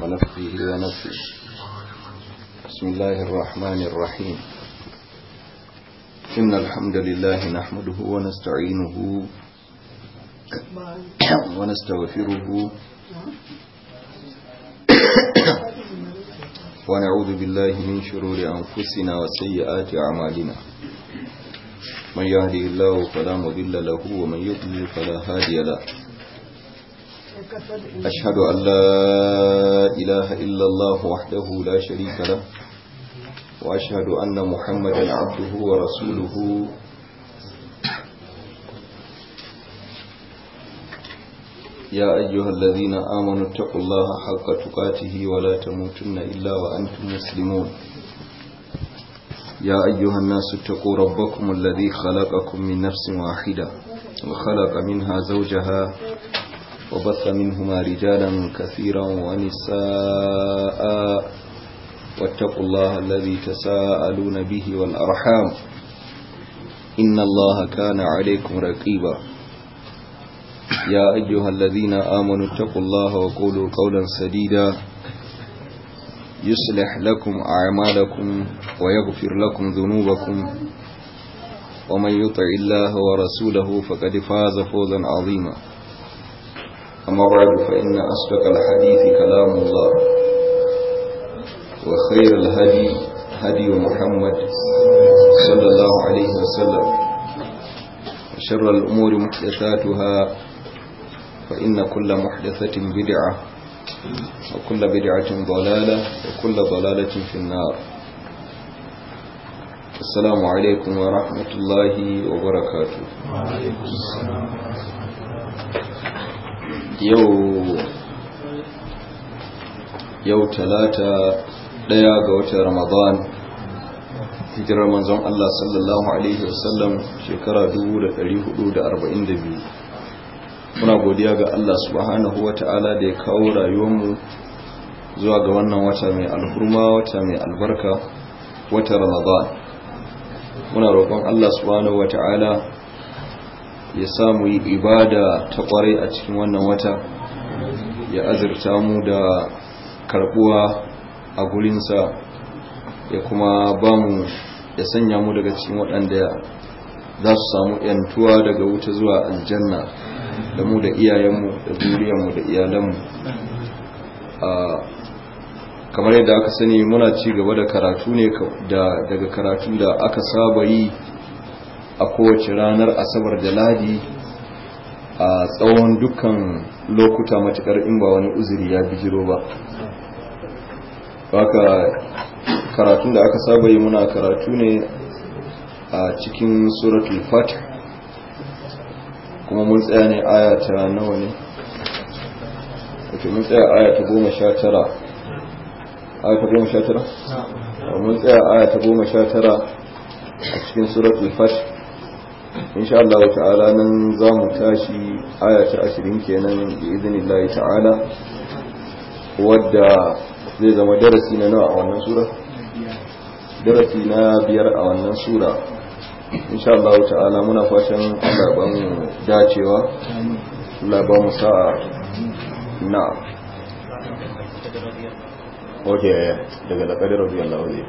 ونفخه ونفخه بسم الله الرحمن الرحيم إن الحمد لله نحمده ونستعينه ونستغفره ونعوذ بالله من شرور أنفسنا وسيئات أعمالنا من يهدي الله فلا مضل له ومن يضلل فلا هادي له أشهد أن لا إله إلا الله وحده لا شريك له وأشهد أن محمدا عبده ورسوله يا أيها الذين آمنوا اتقوا الله حق تقاته ولا تموتن إلا وأنتم مسلمون يا أيها الناس اتقوا ربكم الذي خلقكم من نفس واحدة وخلق منها زوجها وبث منهما رجالا كثيرا ونساء واتقوا الله الذي تساءلون به والأرحام إن الله كان عليكم رقيبا يا أيها الذين آمنوا اتقوا الله وقولوا قولا سديدا يصلح لكم أعمالكم ويغفر لكم ذنوبكم ومن يطع الله ورسوله فقد فاز فوزا عظيما أما بعد فإن أصدق الحديث كلام الله وخير الهدي هدي محمد صلى الله عليه وسلم وشر الأمور محدثاتها فإن كل محدثة بدعة وكل بدعة ضلالة وكل ضلالة في النار السلام عليكم ورحمة الله وبركاته yau yau talata daya ga watan ramadan hijirar manzon Allah sallallahu alaihi wasallam shekara 1442 muna godiya ga Allah subhanahu wata'ala da ya kawo rayuwarmu zuwa ga wannan wata mai alhurma wata mai albarka wata ramadan muna roƙon Allah subhanahu wata'ala ya samu yi ibada ta kwarai a cikin wannan wata ya azurta mu da karbuwa a gurinsa ya kuma ba mu ya sanya mu daga cikin waɗanda za su samu yantuwa daga wuta zuwa aljanna da mu da iyayenmu da zuriyarmu da iyalanmu kamar yadda aka sani muna ci gaba da karatu ne daga karatu da aka saba yi a kowace ranar asabar da ladi a tsawon dukkan lokuta matukar in ba wani uzuri ya bijiro ba baka karatun da aka saba yi muna karatu ne a cikin suratul fatih kuma mun tsaya ne aya ta nawa ne wato mun tsaya aya ta goma sha tara aya ta goma sha tara mun tsaya aya ta goma sha tara a cikin suratul fatih insha Allah ta'ala nan za mu tashi aya ta ashirin kenan bi idinillahi ta'ala wadda zai zama darasi na nawa a wannan sura darasi na biyar a wannan sura insha Allah ta'ala muna fatan Allah ba mu dacewa Allah ba mu sa'a na okay daga laqadar radiyallahu anhu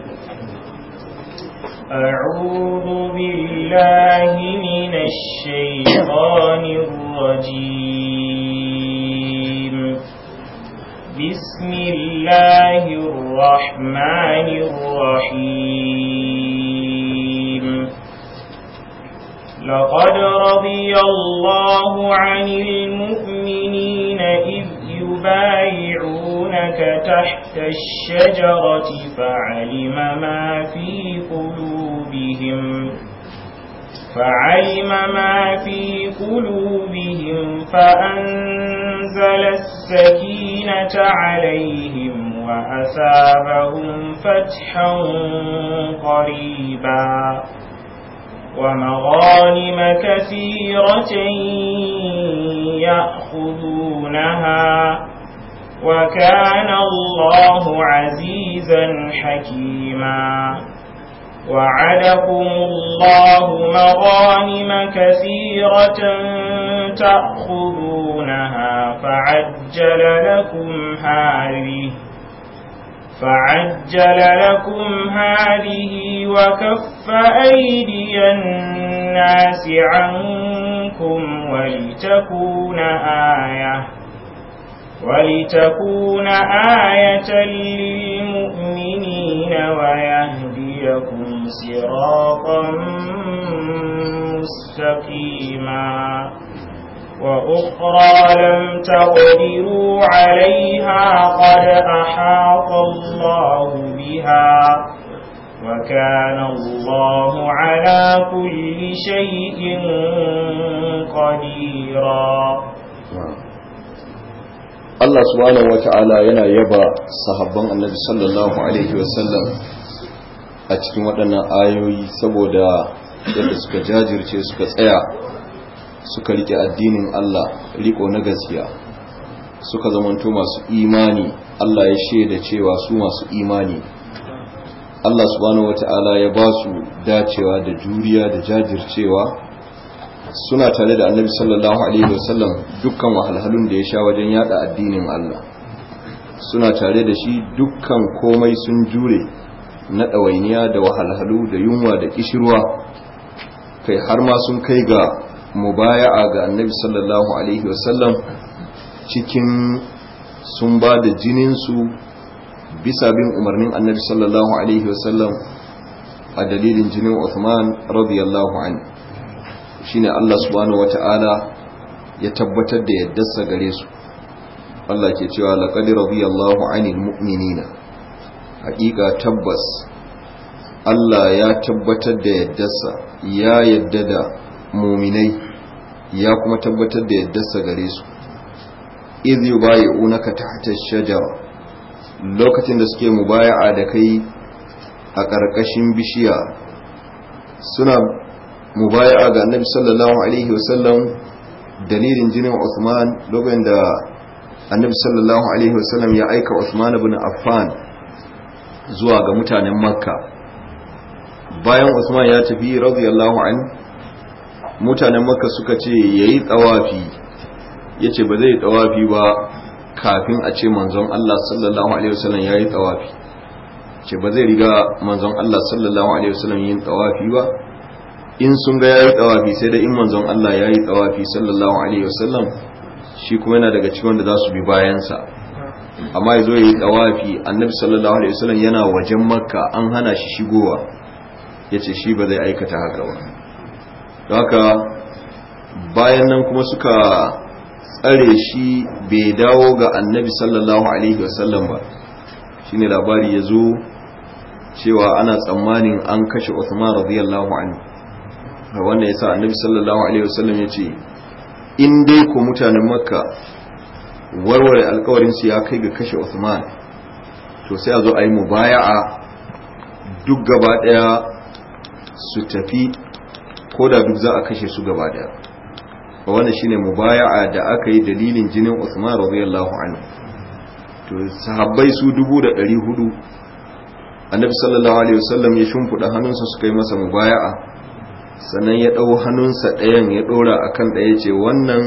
أعوذ بالله من الشيطان الرجيم بسم الله الرحمن الرحيم لقد رضي الله عن المؤمنين إذ يبايعونك تحت الشجرة فعلم ما في قلوبهم فعلم ما في قلوبهم فأنزل السكينة عليهم وأثابهم فتحا قريبا ومغانم كثيرة يأخذونها وكان الله عزيزا حكيما وعدكم الله مغانم كثيرة تأخذونها فعجل لكم هذه فعجل لكم هذه وكف أيدي الناس عنكم ولتكون آية ولتكون آية للمؤمنين ويهديكم صراطا مستقيما وأخرى لم تقدروا عليها قد أحاط الله بها وكان الله على كل شيء قديرا Allah subhanahu wata'ala yana yaba sahabban annabi sallallahu alaihi wasallam a cikin waɗannan ayoyi saboda yadda suka jajirce suka tsaya suka rike addinin Allah riko na gaskiya suka zamanto masu imani Allah ya shaida cewa su masu imani Allah subhanahu wata'ala ya ba su dacewa da juriya da jajircewa suna tare da annabi sallallahu alaihi wasallam dukkan wahalhalun da ya sha wajen yada addinin Allah suna tare da shi dukkan komai sun jure na ɗawainiya da wahalhalu da yunwa da kishirwa kai har ma sun kai ga mubaya'a ga annabi sallallahu alaihi wasallam cikin sun ba da jininsu bisa bin umarnin annabi sallallahu alaihi wasallam a dalilin jinin Uthman radiyallahu anhu shine Allah subhanahu wata'ala ya tabbatar da yaddarsa gare su Allah ke cewa laqad radiyallahu 'anil mu'minina haƙiƙa tabbas Allah ya tabbatar da yaddarsa ya yadda da muminai ya kuma tabbatar da yaddarsa gare su idh yubayi'unaka tahta ash-shajara lokacin da suke mubaya'a da kai a ƙarƙashin bishiya suna mubaya'a ga annabi sallallahu alaihi wasallam dalilin jinin Uthman lokacin da annabi sallallahu alaihi wasallam ya aika Uthman ibn Affan zuwa ga mutanen Makka bayan Uthman ya tafi radiyallahu an mutanen Makka suka ce yayi tsawafi yace ba zai tsawafi ba kafin a ce manzon Allah sallallahu alaihi wasallam yayi tsawafi ce ba zai riga manzon Allah sallallahu alaihi wasallam yin tsawafi ba in sun ga yayi tsawafi sai da in manzon Allah yayi tsawafi sallallahu alaihi wasallam shi kuma yana daga cikin wanda za su bi bayansa amma yazo yayi tsawafi annabi sallallahu alaihi wasallam yana wajen makka an hana shi shigowa yace shi ba zai aikata haka ba don haka bayan nan kuma suka tsare shi bai dawo ga annabi sallallahu alaihi wasallam ba shine labari ya zo cewa ana tsammanin an kashe Uthman radiyallahu anhu wannan yasa annabi sallallahu alaihi wasallam yace in dai ku mutanen makka warware alkawarin su ya kai ga kashe Uthman to sai a zo a yi mubaya'a duk gaba daya su tafi ko da duk za a kashe su gaba daya wannan shine mubaya'a da aka yi dalilin jinin Uthman radiyallahu anhu to sahabbai su dubu da ɗari hudu annabi sallallahu alaihi wasallam ya shimfiɗa hannunsa suka yi masa mubaya'a sannan ya ɗau hannunsa ɗayan ya ɗora a kan ɗaya ce wannan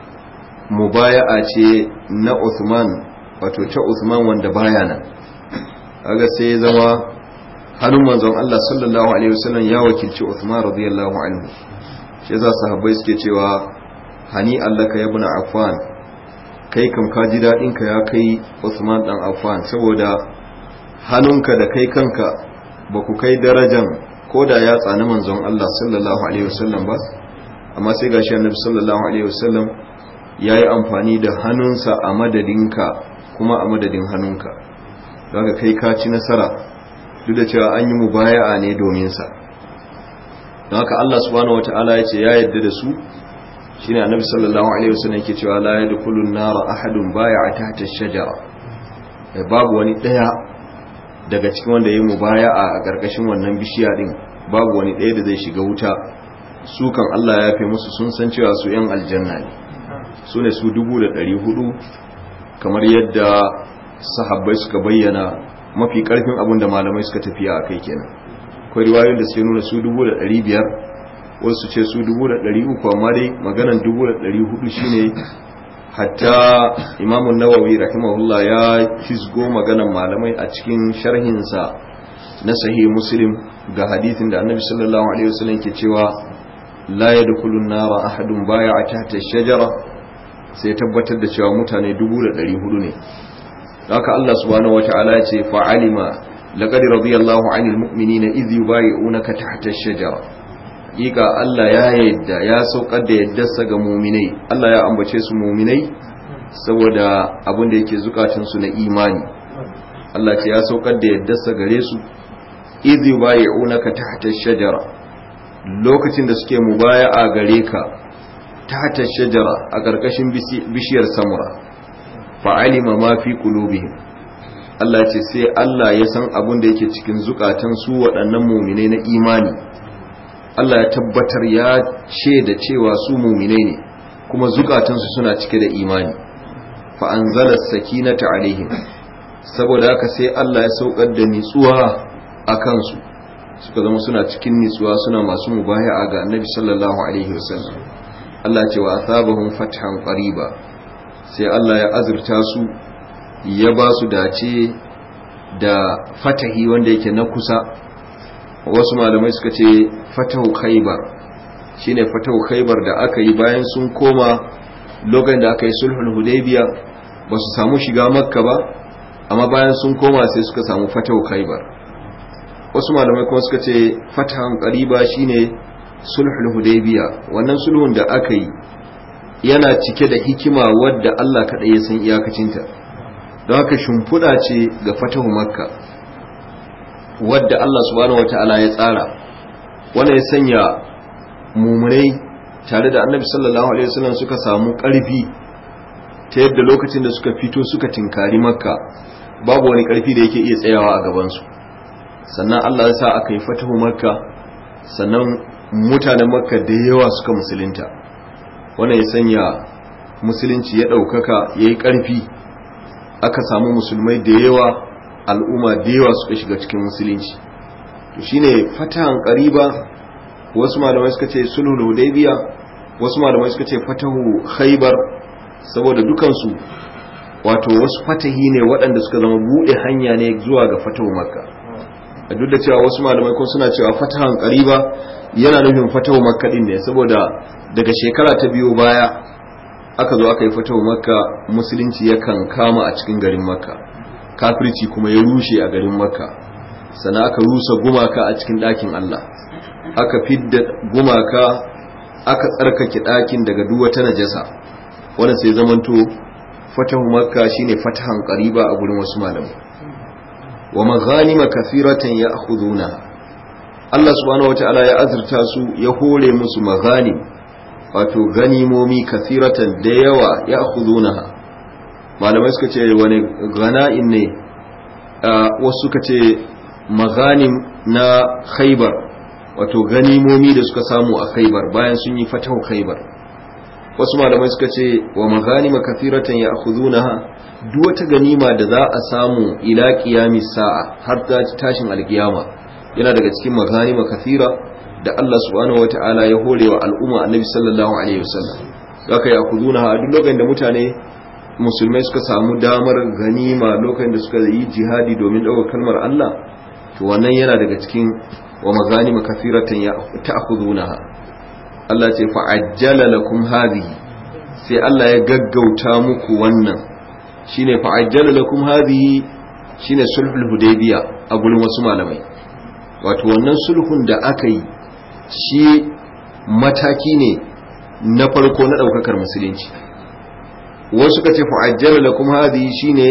mubaya'a ce na Uthman wato ta Uthman wanda baya nan kaga sai ya zama hannun manzon Allah sallallahu alaihi wasallam ya wakilci Uthman radiyallahu anhu shi yasa sahabbai suke cewa hani allaka ya ibn Affan kai kam ka ji daɗin ka ya kai Uthman dan Affan saboda hannunka da kai kanka ba ku kai darajan ko da ya tsani manzon Allah sallallahu alaihi wasallam ba amma sai gashi annabi sallallahu alaihi wasallam yayi amfani da hannunsa a madadinka kuma a madadin hannunka don kai ka ci nasara duk da cewa an yi mubaya'a ne domin sa don haka Allah subhanahu wataala ya ce ya yarda da su shine annabi sallallahu alaihi wasallam yake cewa la yadkhulun nara ahadun bai'a tahta ash-shajara babu wani daya daga cikin wanda yayi mubaya'a a karkashin wannan bishiya din babu wani daya da zai shiga wuta su kan Allah ya yafe musu sun san cewa su yan aljanna ne su ne su dubu da ɗari hudu kamar yadda sahabbai suka bayyana mafi karfin abin da malamai suka tafiya a kai kenan akwai riwayoyin da suke nuna su dubu da ɗari biyar wasu ce su dubu da ɗari uku amma dai maganan dubu da ɗari hudu shine hatta imamun nawawi rahimahullah ya fisgo maganan malamai a cikin sharhinsa na sahih muslim ga hadithin da annabi sallallahu alaihi wasallam ke cewa la yadkhulun nara ahadun baya a tahta shajara sai tabbatar da cewa mutane dubu da ɗari hudu ne haka Allah subhanahu wata'ala ya ce fa'alima laqad radiyallahu 'anil mu'minina idh yubayyi'unaka tahta ash-shajara Ika Allah ya yadda ya saukar da yaddarsa ga muminai Allah ya ambace su muminai saboda abin da yake zukatansu na imani Allah ce ya saukar da yaddarsa gare su idh yubayyi'unaka tahta ash-shajara lokacin da suke mubaya'a gare ka tahta ash-shajara a karkashin bishiyar samura fa'alima ma fi qulubihim Allah ce sai Allah ya san abin da yake cikin zukatan su waɗannan muminai na imani Allah ya tabbatar ya da cewa su muminai ne kuma zukatansu suna cike da imani fa anzala sakinata alaihim saboda haka sai Allah ya saukar da nitsuwa a kansu suka zama suna cikin nitsuwa suna masu mubaya'a ga Annabi sallallahu alaihi wasallam Allah ce wa athabahum fathan qariba sai Allah ya azurta su ya ba su dace da fatahi wanda yake na kusa wasu malamai suka ce fatahu khaybar shine fatahu khaybar da aka yi bayan sun koma lokacin da aka yi sulhul hudaybiya ba su samu shiga makka ba amma bayan sun koma sai suka samu fatahu khaybar wasu malamai kuma suka ce fatahan qariba shine sulhul hudaybiya wannan sulhun da aka yi yana cike da hikima wadda Allah kaɗai ya san iyakacinta don haka shimfiɗa ce ga fatahu makka wadda Allah subhanahu wata'ala ya tsara wanda ya sanya mumurai tare da annabi sallallahu alaihi wasallam suka samu ƙarfi ta yadda lokacin da suka fito suka tinkari makka babu wani ƙarfi da yake iya tsayawa a gabansu sannan Allah ya sa aka yi fatahu makka sannan mutanen makka da yawa suka musulunta wannan ya sanya musulunci ya ɗaukaka ya yi ƙarfi aka samu musulmai da yawa al'umma da yawa suka shiga cikin musulunci to shine fatahan ƙariba wasu malamai suka ce sulhul hudaybiya wasu malamai suka ce fatahu khaybar saboda dukansu wato wasu fatahi ne waɗanda suka zama buɗe hanya ne zuwa ga fatahu makka a duk da cewa wasu malamai ko suna cewa fatahan ƙariba yana nufin fatahu makka din ne saboda daga shekara ta biyu baya aka zo aka yi fatahu makka musulunci yakan kama a cikin garin makka kafirci kuma ya rushe a garin makka sannan aka rusa gumaka a cikin ɗakin allah aka fidda gumaka aka tsarkake ɗakin daga duk wata najasa wannan sai zamanto fatahu makka shine fatahan qariba a gurin wasu malamai wa maghanima kathiratan ya'khuduna Allah subhanahu wata'ala ya azurta su ya hore musu maghanim wato ganimomi kathiratan da yawa ya'khudunaha malamai suka ce wani gana'in ne wasu suka ce maghanim na khaybar wato ganimomi da suka samu a khaybar bayan sun yi fatahu khaybar wasu malamai suka ce wa maghanima kathiratan ya'khudunaha duk wata ganima da za a samu ila qiyamis sa'a har ta tashin alkiyama yana daga cikin maghanima kathira da Allah subhanahu wata'ala ya hore wa al'umma annabi sallallahu alaihi wasallam haka ya'khudunaha duk lokacin da mutane musulmai suka samu damar ganima lokacin da suka yi jihadi domin ɗaukar kalmar Allah to wannan yana daga cikin wa maghanima kathiratan ta'khudunaha Allah ce fa'ajjala lakum hadhihi sai Allah ya gaggauta muku wannan shine fa'ajjala lakum hadhihi shine sulhul hudaybiya a gurin wasu malamai wato wannan sulhun da aka yi shi mataki ne na farko na daukakar musulunci wasu ka ce fa'ajjala lakum hadhihi shine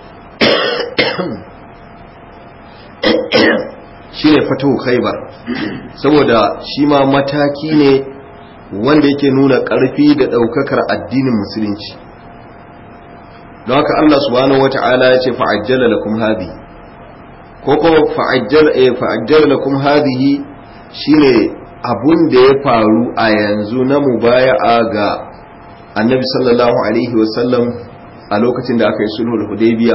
shine fatahu khaybar saboda shi ma mataki ne wanda yake nuna ƙarfi da ɗaukakar addinin musulunci don haka Allah subhanahu wata'ala ya ce fa'ajjala lakum hadhi ko ko fa'ajjala eh fa'ajjala lakum hadhihi shine abun da ya faru a yanzu na mubaya'a ga Annabi sallallahu alaihi wasallam a lokacin da aka yi sulhul hudaybiya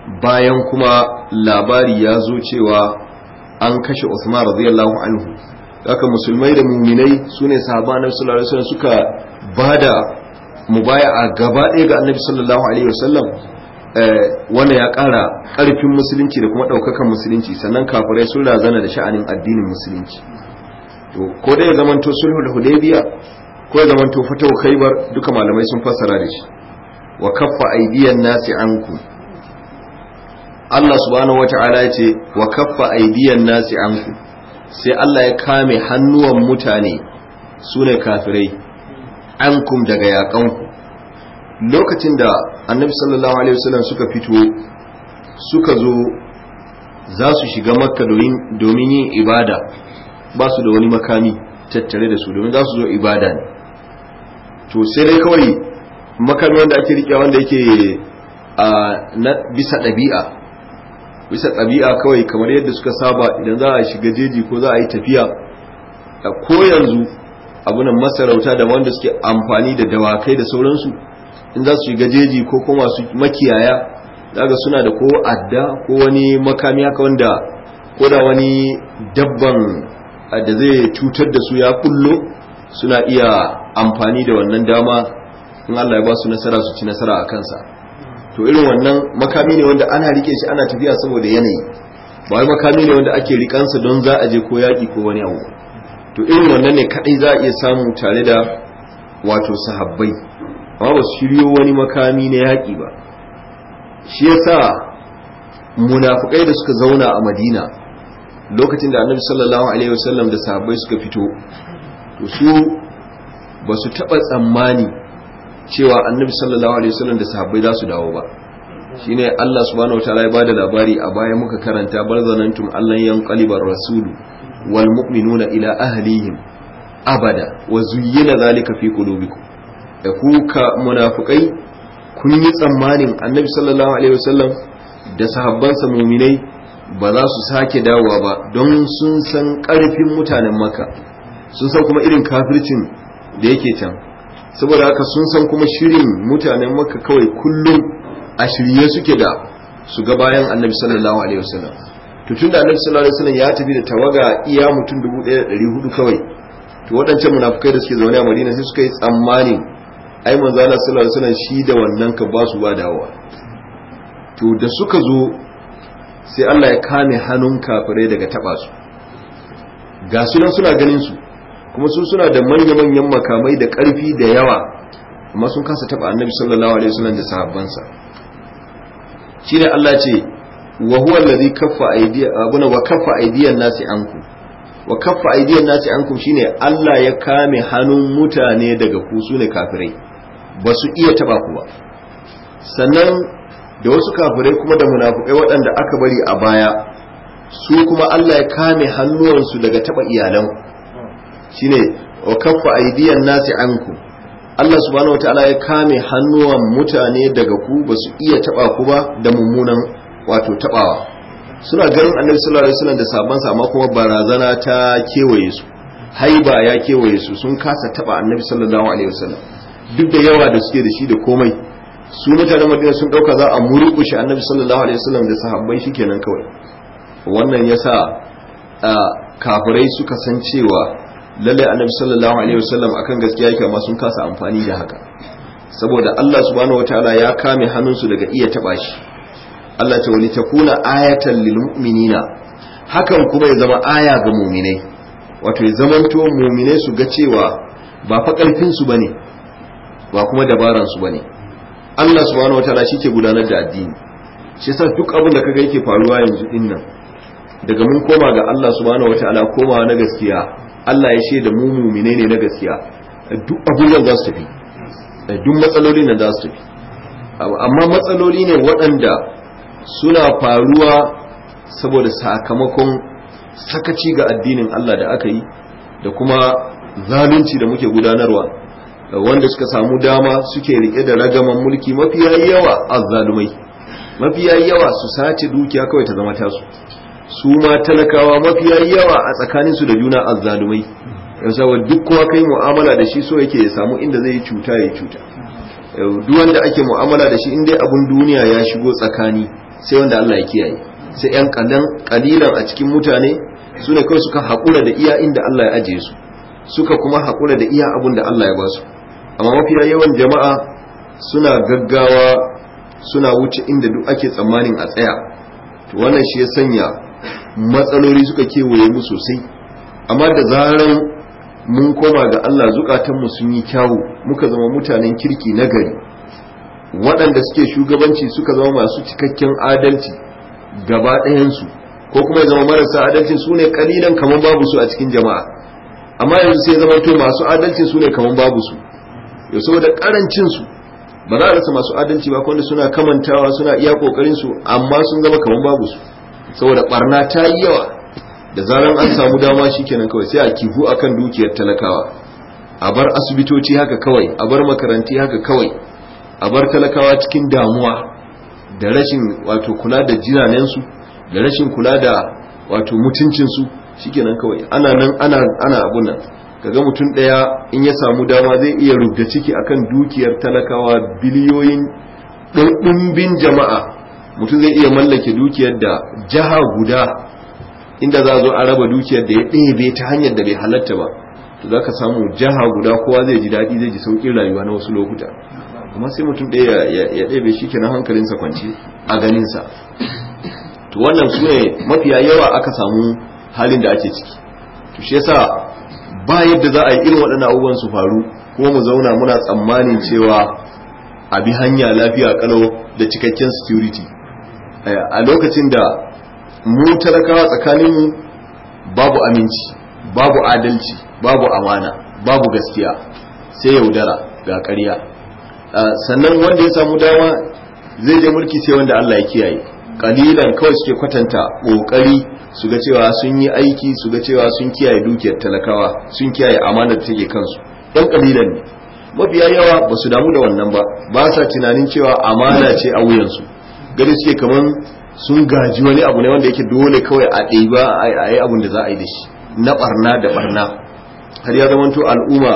bayan kuma labari ya zo cewa an kashe Usman radiyallahu anhu haka musulmai da muminai su ne sahaba annabi sallallahu alaihi wasallam suka bada mubaya'a gaba ɗaya ga annabi sallallahu alaihi wasallam wanda ya ƙara ƙarfin musulunci da kuma ɗaukakan musulunci sannan kafirai sun razana da sha'anin addinin musulunci to ko dai ya zamanto sulhul hudaybiya ko ya zamanto fatahu khaybar duka malamai sun fassara da shi wa kaffa aydiyan nasi ankum Allah subhanahu wata'ala ya ce wa kaffa aydiyan nasi ankum sai Allah ya kame hannuwan mutane su ne kafirai ankum daga yaƙanku lokacin da annabi sallallahu alaihi wasallam suka fito suka zo za su shiga makka domin yin ibada ba su da wani makami tattare da su domin za su zo ibada ne to sai dai kawai makami wanda ake riƙe wanda yake a bisa ɗabi'a bisa ɗabi'a kawai kamar yadda suka saba idan za a shiga jeji ko za a yi tafiya ko yanzu abunan masarauta da wanda suke amfani da dawakai da sauransu in za su shiga jeji ko kuma su makiyaya daga suna da ko adda ko wani makami haka wanda ko da wani dabban da zai cutar da su ya kullo suna iya amfani da wannan dama in Allah ya ba su nasara su ci nasara a kansa to irin wannan makami ne wanda ana rike shi ana tafiya saboda yanayi ba wai makami ne wanda ake rikansa don za a je ko yaƙi ko wani abu to irin wannan ne kadai za a iya samu tare da wato sahabbai amma ba su shiryo wani makami na yaƙi ba shi yasa munafukai da suka zauna a madina lokacin da annabi sallallahu alaihi wasallam da sahabbai suka fito to su ba su taɓa tsammani cewa annabi sallallahu alaihi wasallam da sahabbai za su dawo ba shine Allah subhanahu wataala ya bada labari a baya muka karanta barzanantum allan yanqalibar rasulu wal mu'minuna ila ahlihim abada wa zuyyina zalika fi qulubikum da kuka munafikai kun yi tsammanin annabi sallallahu alaihi wasallam da sahabbansa muminai ba za su sake dawowa ba don sun san karfin mutanen maka sun san kuma irin kafircin da yake can saboda haka sun san kuma shirin mutanen maka kawai kullum a shirye suke da su ga bayan annabi sallallahu alaihi wasallam to tun da annabi sallallahu alaihi wasallam ya tafi da tawaga iya mutum 1400 kawai to waɗancan munafukai da suke zaune a Madina sai suka yi tsammani ai manzo Allah sallallahu alaihi wasallam shi da wannan ka ba su ba dawowa to da suka zo sai Allah ya kame hannun kafirai daga taba su ga su nan suna ganin su kuma su suna da manya-manyan makamai da ƙarfi da yawa amma sun kasa taba annabi sallallahu alaihi wasallam da sahabbansa shine Allah ce wa huwa allazi kaffa aydiya abuna wa kaffa aydiyan nasi anku wa kaffa aydiyan nasi ankum shine Allah ya kame hannun mutane daga ku sune kafirai ba su iya taba ku ba sannan da wasu kafirai kuma da munafukai waɗanda aka bari a baya su kuma Allah ya kame hannuwansu daga taba iyalan shine wa kaffa aydiyan nasi ankum Allah subhanahu wataala ya kame hannuwan mutane daga ku ba su iya taba ku ba da mummunan wato tabawa suna ganin annabi sallallahu alaihi wasallam da sabon sa amma kuma barazana ta kewaye su haiba ya kewaye su sun kasa taba annabi sallallahu alaihi wasallam duk da yawa da suke da shi da komai su mutanen madina sun dauka za a murƙushe annabi sallallahu alaihi wasallam da sahabbai shikenan kawai wannan yasa kafirai suka san cewa lalle annabi sallallahu alaihi wasallam akan gaskiya yake amma sun kasa amfani da haka saboda Allah subhanahu wataala ya kame hannunsu daga iya taba shi Allah ta wali takuna ayatan lil mu'minina hakan kuma ya zama aya ga mu'minai wato ya zamanto mu'minai su ga cewa ba fa karfin su bane ba kuma dabaran su bane Allah subhanahu wataala ke gudanar da addini shi yasa duk abin da kaga yake faruwa yanzu dinnan daga mun koma ga Allah subhanahu wataala komawa na gaskiya Allah ya shaida mu mu'mine ne na gaskiya duk abubuwan za su tafi duk matsaloli na za su tafi amma matsaloli ne waɗanda suna faruwa saboda sakamakon sakaci ga addinin Allah da aka yi da kuma zalunci da muke gudanarwa wanda suka samu dama suke rike da ragaman mulki mafiya yawa azzalumai mafiya yawa su sace dukiya kawai ta zama tasu su ma talakawa mafiya yawa a tsakaninsu da juna azzalumai yasa duk kowa kai mu'amala da shi so yake ya samu inda zai cuta ya cuta duk wanda ake mu'amala da shi in dai abun duniya ya shigo tsakani sai wanda Allah ya kiyaye sai yan kadan kalilan a cikin mutane su ne kawai suka haƙura da iya inda Allah ya ajiye su suka kuma haƙura da iya abun da Allah ya ba su amma mafiya yawan jama'a suna gaggawa suna wuce inda duk ake tsammanin a tsaya to wannan shi ya sanya matsaloli suka kewaye mu sosai amma da zaran mun koma ga Allah zukatanmu sun yi kyawu muka zama mutanen kirki na gari waɗanda suke shugabanci suka zama masu cikakken adalci gaba ɗayansu ko kuma ya zama marasa adalci su ne kalilan kamar babu su a cikin jama'a amma yanzu sai zama to masu adalci su ne kamar babu su yau saboda karancin su ba za a rasa masu adalci ba wanda suna kamantawa suna iya kokarin su amma sun zama kamar babu su saboda barna ta yi yawa da zaran an samu dama shikenan kawai sai a kifu akan dukiyar talakawa a bar asibitoci haka kawai a bar makaranti haka kawai a bar talakawa cikin damuwa da rashin wato kula da jinanensu da rashin kula da wato mutuncinsu shikenan kawai ana nan ana ana abun nan kaga mutum daya in ya samu dama zai iya rubda ciki akan dukiyar talakawa biliyoyin ɗumbin jama'a mutum zai iya mallake dukiyar da jaha guda inda za a zo a raba dukiyar da ya ɗebe ta hanyar da bai halatta ba to za ka samu jaha guda kowa zai ji daɗi zai ji sauƙin rayuwa na wasu lokuta amma sai mutum ɗaya ya ɗebe shi kenan hankalinsa kwanci a ganinsa to wannan su ne mafiya yawa aka samu halin da ake ciki to shi yasa ba yadda za a yi irin waɗannan abubuwan su faru kuma mu zauna muna tsammanin cewa a bi hanya lafiya kalau da cikakken security a lokacin da mu talakawa tsakaninmu babu aminci babu adalci babu amana babu gaskiya sai yaudara ga ƙarya sannan wanda ya samu dama zai je mulki sai wanda Allah ya kiyaye kalilan kawai suke kwatanta kokari su ga cewa sun yi aiki su ga cewa sun kiyaye dukiyar talakawa sun kiyaye amana da take kansu dan kalilan ne mafiya yawa ba su damu da wannan ba ba sa tunanin cewa amana ce a wuyansu gani suke kaman sun gaji wani abu ne wanda yake dole kawai a ɗiba a yi abun da za a yi da shi na barna da barna har ya zamanto al'umma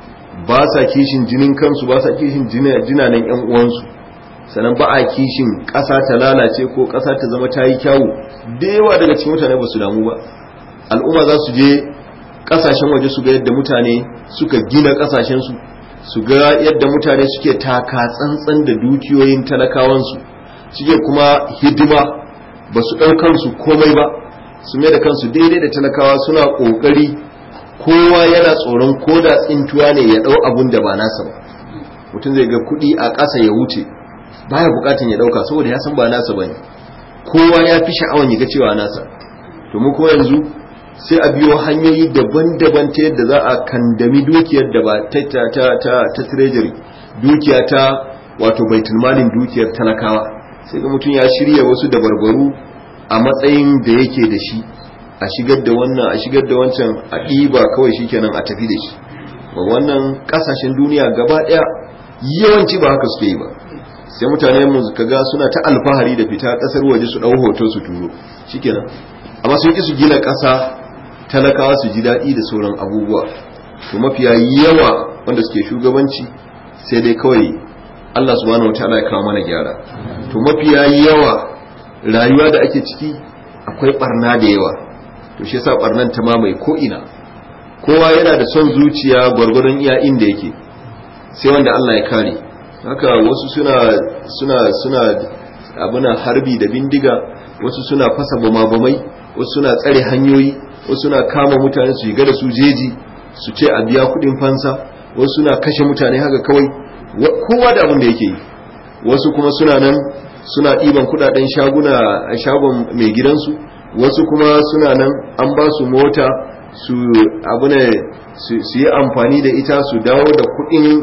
ba sa kishin jinin kansu ba sa kishin jinanen yan uwansu sannan ba a kishin ƙasa ta lalace ko ƙasa ta zama ta yi kyawu da yawa daga cikin mutane ba su damu ba al'umma za su je ƙasashen waje su ga yadda mutane suka gina ƙasashensu su ga yadda mutane suke taka tsantsan da dukiyoyin talakawansu suke kuma hidima ba su ɗaukansu komai ba su mai da kansu daidai da talakawa suna ƙoƙari kowa yana tsoron ko da tsintuwa ne ya ɗau abun da ba nasa ba mutum zai ga kuɗi a ƙasa ya wuce baya buƙatan ya ɗauka saboda ya san ba nasa ba ne kowa ya fi sha'awan ya ga cewa nasa to mu kuma yanzu sai a biyo hanyoyi daban-daban ta yadda za a kandami dukiyar da ba ta ta ta ta, ta treasury dukiya ta wato baitulmalin dukiyar talakawa sai ga mutum ya shirya wasu dabarbaru a matsayin da yake da shi a shigar da wannan a shigar da wancan a ɗiba kawai shikenan a tafi da shi ba wannan ƙasashen duniya gaba ɗaya yawanci ba haka suke yi ba sai mutane mu kaga suna ta alfahari da fita ƙasar waje su ɗau hoto su turo shikenan amma sun ki su gina ƙasa talakawa su ji daɗi da sauran abubuwa to mafiya yawa wanda suke shugabanci sai dai kawai Allah subhanahu wataala ya kawo mana gyara to mafiya yawa rayuwa da ake ciki akwai barna da yawa to shi yasa barnan ta mamaye ko ina kowa yana da son zuciya gwargwadon iya inda yake sai wanda Allah ya kare haka wasu suna suna suna abuna harbi da bindiga wasu suna fasa bama-bamai wasu suna tsare hanyoyi wasu suna kama mutane su shiga da su jeji su ce a biya kudin fansa wasu suna kashe mutane haka kawai kowa da abin da yake yi wasu kuma suna nan suna ɗiban kudaden shaguna a shagon mai gidansu wasu kuma suna nan an ba su mota su abune su yi amfani da ita su dawo da kudin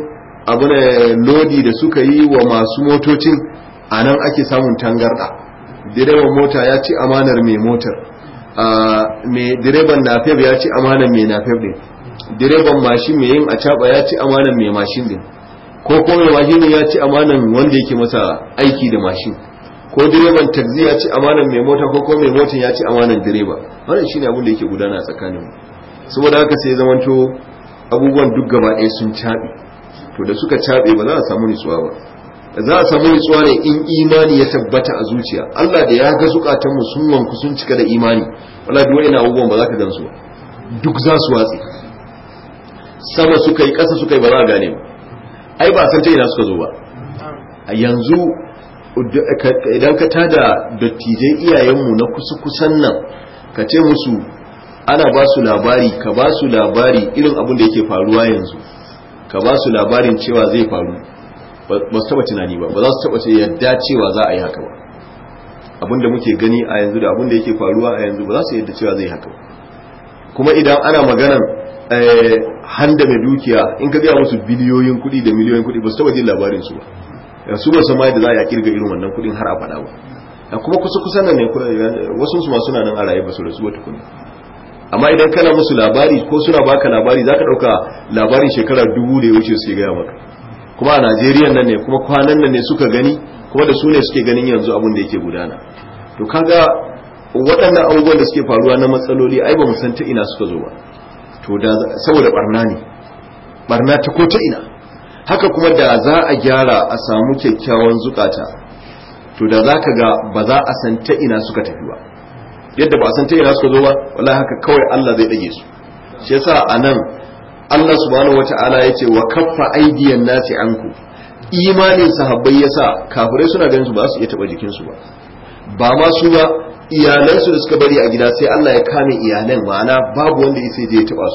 abune lodi da suka yi wa masu motocin a nan ake samun tangarda direban mota ya ci amanar mai motar mai direban nafef ya ci amanar mai nafef din direban mashin mai yin acaba ya ci amanar mai mashin din ko ko mai mashin ya ci amanan wanda yake masa aiki da mashin ko direban taxi ya ci amanan mai mota ko ko mai motan ya ci amanan direba wannan shine abin da yake gudana tsakanin mu saboda haka sai zamanto abubuwan duk gaba ɗaya sun caɓe to da suka caɓe ba za a samu nutsuwa ba za a samu nutsuwa ne in imani ya tabbata a zuciya Allah da ya ga zukatanmu sun wanku sun cika da imani wala duk wani abubuwan ba za ka gansu ba duk za su watsi sama suka yi ƙasa suka yi ba za a gane ba ai ba san ta ina suka zo ba a yanzu idan ka tada dattijai iyayenmu na kusa kusan nan ka ce musu ana ba su labari ka ba su labari irin abin da yake faruwa yanzu ka ba su labarin cewa zai faru ba su taba tunani ba ba za su taba ce yadda cewa za a yi haka ba abin da muke gani a yanzu da abin da yake faruwa a yanzu ba za su yadda cewa zai haka ba kuma idan ana maganan handa mai dukiya in ka gaya musu biliyoyin kuɗi da miliyoyin kuɗi ba su taba jin labarin su ba su ba san ma yadda za a kirga irin wannan kuɗin har a faɗa ba kuma kusa kusa nan ne wasu su ma suna nan a raye ba su rasu wata kuɗi amma idan kana musu labari ko suna baka labari za ka ɗauka labarin shekara dubu da ya wuce su gaya maka kuma a najeriya nan ne kuma kwanan nan ne suka gani kuma da su ne suke ganin yanzu abin da yake gudana to kaga waɗannan abubuwan da suke faruwa na matsaloli ai ba mu san ta ina suka zo ba to da saboda barna ne barna ta ko ta ina haka kuma da za a gyara a samu kyakkyawan zukata to da za ka ga ba za a san ta ina suka tafi ba yadda ba a san ta ina suka zo ba wallahi haka kawai Allah zai dage su shi yasa anan Allah subhanahu wata'ala ya ce wa kaffa aidiyan nasi anku imanin sahabbai yasa kafirai suna ganin su ba su iya taba jikin su ba ba ma su ba iyalan su da suka bari a gida sai Allah ya kame iyalan ma'ana babu wanda ya sai je ya taba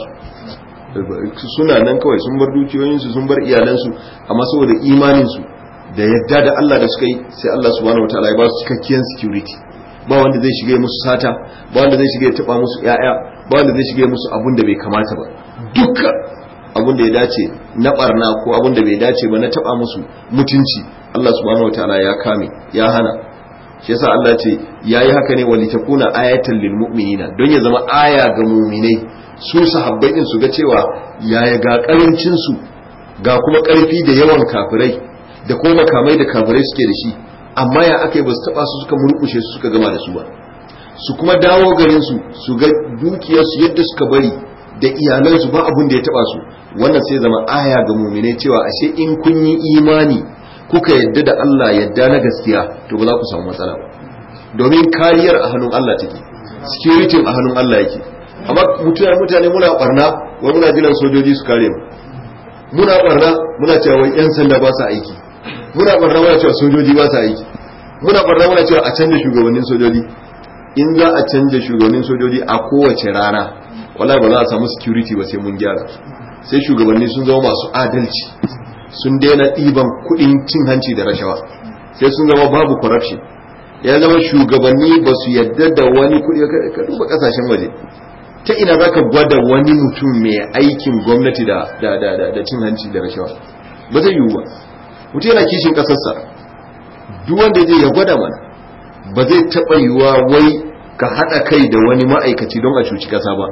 su suna nan kawai sun bar dukiyoyin su sun bar iyalan su amma saboda imanin su da yadda da Allah da suka yi sai Allah subhanahu wata'ala ya ba su cikakkiyar security ba wanda zai shige musu sata ba wanda zai shige ya taba musu yaya ba wanda zai shige musu abun da bai kamata ba dukkan abun da ya dace na barna ko abun da bai dace ba na taba musu mutunci Allah subhanahu wataala ya kame ya hana shi yasa Allah ce yayi haka ne wali takuna ayatan lil mu'minina don ya zama aya ga mu'minai su sahabbai din su ga cewa yaya ga karancin su ga kuma karfi da yawan kafirai da kuma makamai da kafirai suke da shi amma ya aka yi ba su taba su suka murkushe su suka gama da su ba su kuma dawo garin su su ga dukiyarsu yadda suka bari da iyalansu ba abun da ya taba su wannan sai zama aya ga mumine cewa ashe in kun yi imani kuka yadda da Allah yadda na gaskiya to ba za ku samu matsala ba domin kariyar a hannun Allah take security a hannun Allah yake amma mutane mutane muna barna wai muna jiran sojoji su kare mu muna barna muna cewa wai yan sanda ba sa aiki muna barna muna cewa sojoji ba sa aiki muna barna muna cewa a canja shugabannin sojoji in za a canja shugabannin sojoji a kowace rana wala ba za a samu security ba sai mun gyara sai shugabanni sun zama masu adalci sun daina ɗiban kuɗin cin hanci da rashawa sai sun zama babu corruption ya zama shugabanni ba su yadda da wani kuɗi ka duba ƙasashen waje ta ina za ka gwada wani mutum mai aikin gwamnati da cin hanci da rashawa ba zai yiwu ba mutum yana kishin ƙasarsa duk wanda zai ya gwada mana ba zai taɓa yiwuwa wai ka haɗa kai da wani ma'aikaci don a cuci ƙasa ba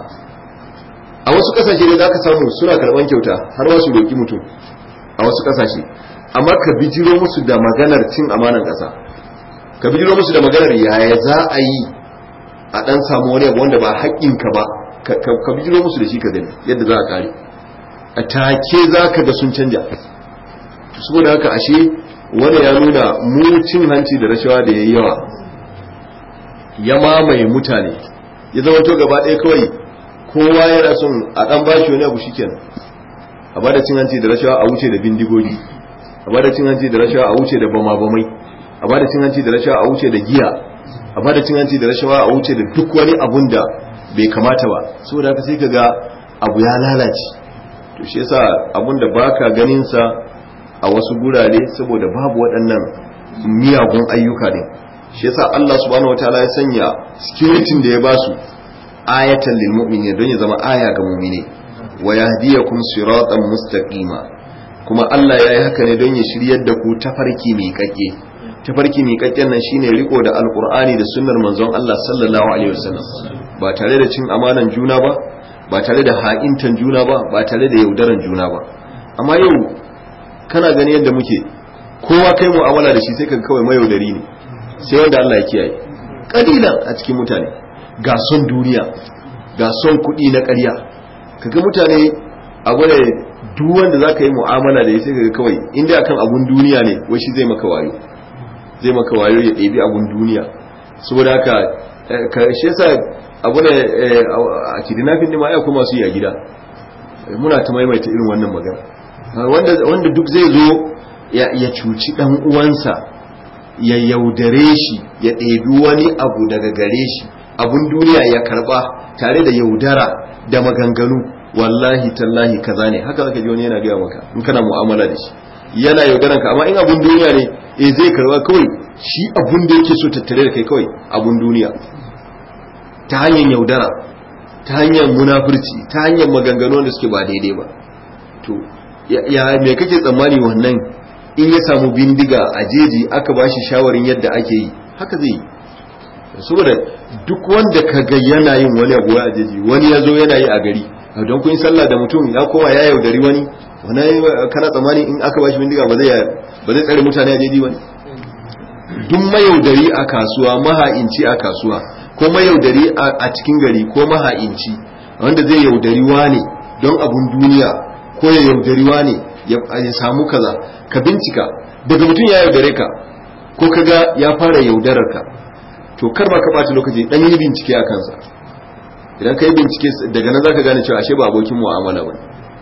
a wasu ƙasashe ne za ka samu suna karɓar kyauta har wasu roƙi mutum a wasu ƙasashe amma ka bijiro musu da maganar cin amanan ƙasa ka bijiro musu da maganar yaya za a yi a ɗan samu wani abu wanda ba haƙƙinka ba ka bijiro musu da shi ka gani yadda za a ƙare a take za ka ga sun canja saboda haka ashe wani ya nuna mu cin hanci da rashawa da ya yi yawa ya mamaye mutane ya zama to gaba ɗaya kawai kowa yana son a ɗan bashi wani abu shikenan a bada cin hanci da rashawa a wuce da bindigogi a bada cin hanci da rashawa a wuce da bama-bamai a bada cin hanci da rashawa a wuce da giya a bada cin hanci da rashawa a wuce da duk wani abun da bai kamata ba saboda haka sai ka ga abu ya lalace to shi yasa abun da baka ganin sa a wasu gurare saboda babu waɗannan miyagun ayyuka ne shi yasa Allah subhanahu wataala ya sanya security da ya basu ayatan lil mu'minin don ya zama aya ga mu'mine wa yahdiyakum siratan mustaqima kuma Allah ya yi haka ne don ya shiryar da ku tafarki mai kakke tafarki mai kakken nan shine riko da alqur'ani da sunnar manzon Allah sallallahu alaihi wasallam ba tare da cin amanan juna ba ba tare da ha'intan juna ba ba tare da yaudaran juna ba amma yau kana gani yadda muke kowa kai mu'amala da shi sai kaga kawai mayaudari ne sai wanda Allah ya kiyaye kalilan a cikin mutane ga son duniya ga son kuɗi na ƙarya kaga mutane a gwada duk wanda zaka yi mu'amala da sai kaga kawai inda akan abun duniya ne wai shi zai maka wayo zai maka wayo ya ɗebi abun duniya saboda haka ka shi yasa abu ne a kidnapping ne ma ya kuma su yi a gida muna ta maimaita irin wannan magana wanda wanda duk zai zo ya cuci dan uwansa ya yaudare shi ya ɗebi wani abu daga gare shi abun duniya ya karba tare da yaudara da maganganu wallahi tallahi kaza ne haka zaka ji wani yana gaya maka in kana mu'amala da shi yana yaudaran ka amma in abun duniya ne eh zai karba kawai shi abun da yake so tattare da kai kawai abun duniya ta hanyar yaudara ta hanyar munafurci ta hanyar maganganu da suke ba daidai ba to ya me kake tsammani wannan in ya samu bindiga a jeji aka ba shi shawarin yadda ake yi haka zai yi saboda duk wanda ka ga yana yin wani abu a jeji wani ya zo yana yi a gari don kun yi sallah da mutum ya koma ya yaudari wani wani kana tsammani in aka ba shi bindiga ba zai tsare mutane a jeji wani duk mayaudari a kasuwa maha'inci a kasuwa ko mayaudari a cikin gari ko maha'inci wanda zai yaudari wane don abun duniya ko ya yaudari wane ya samu kaza ka bincika daga mutum ya yaudare ka ko kaga ya fara yaudarar ka to kar ma ka ɓata lokaci dan yi bincike a kansa idan ka yi bincike daga nan zaka gane cewa ashe ba abokin mu'amala bane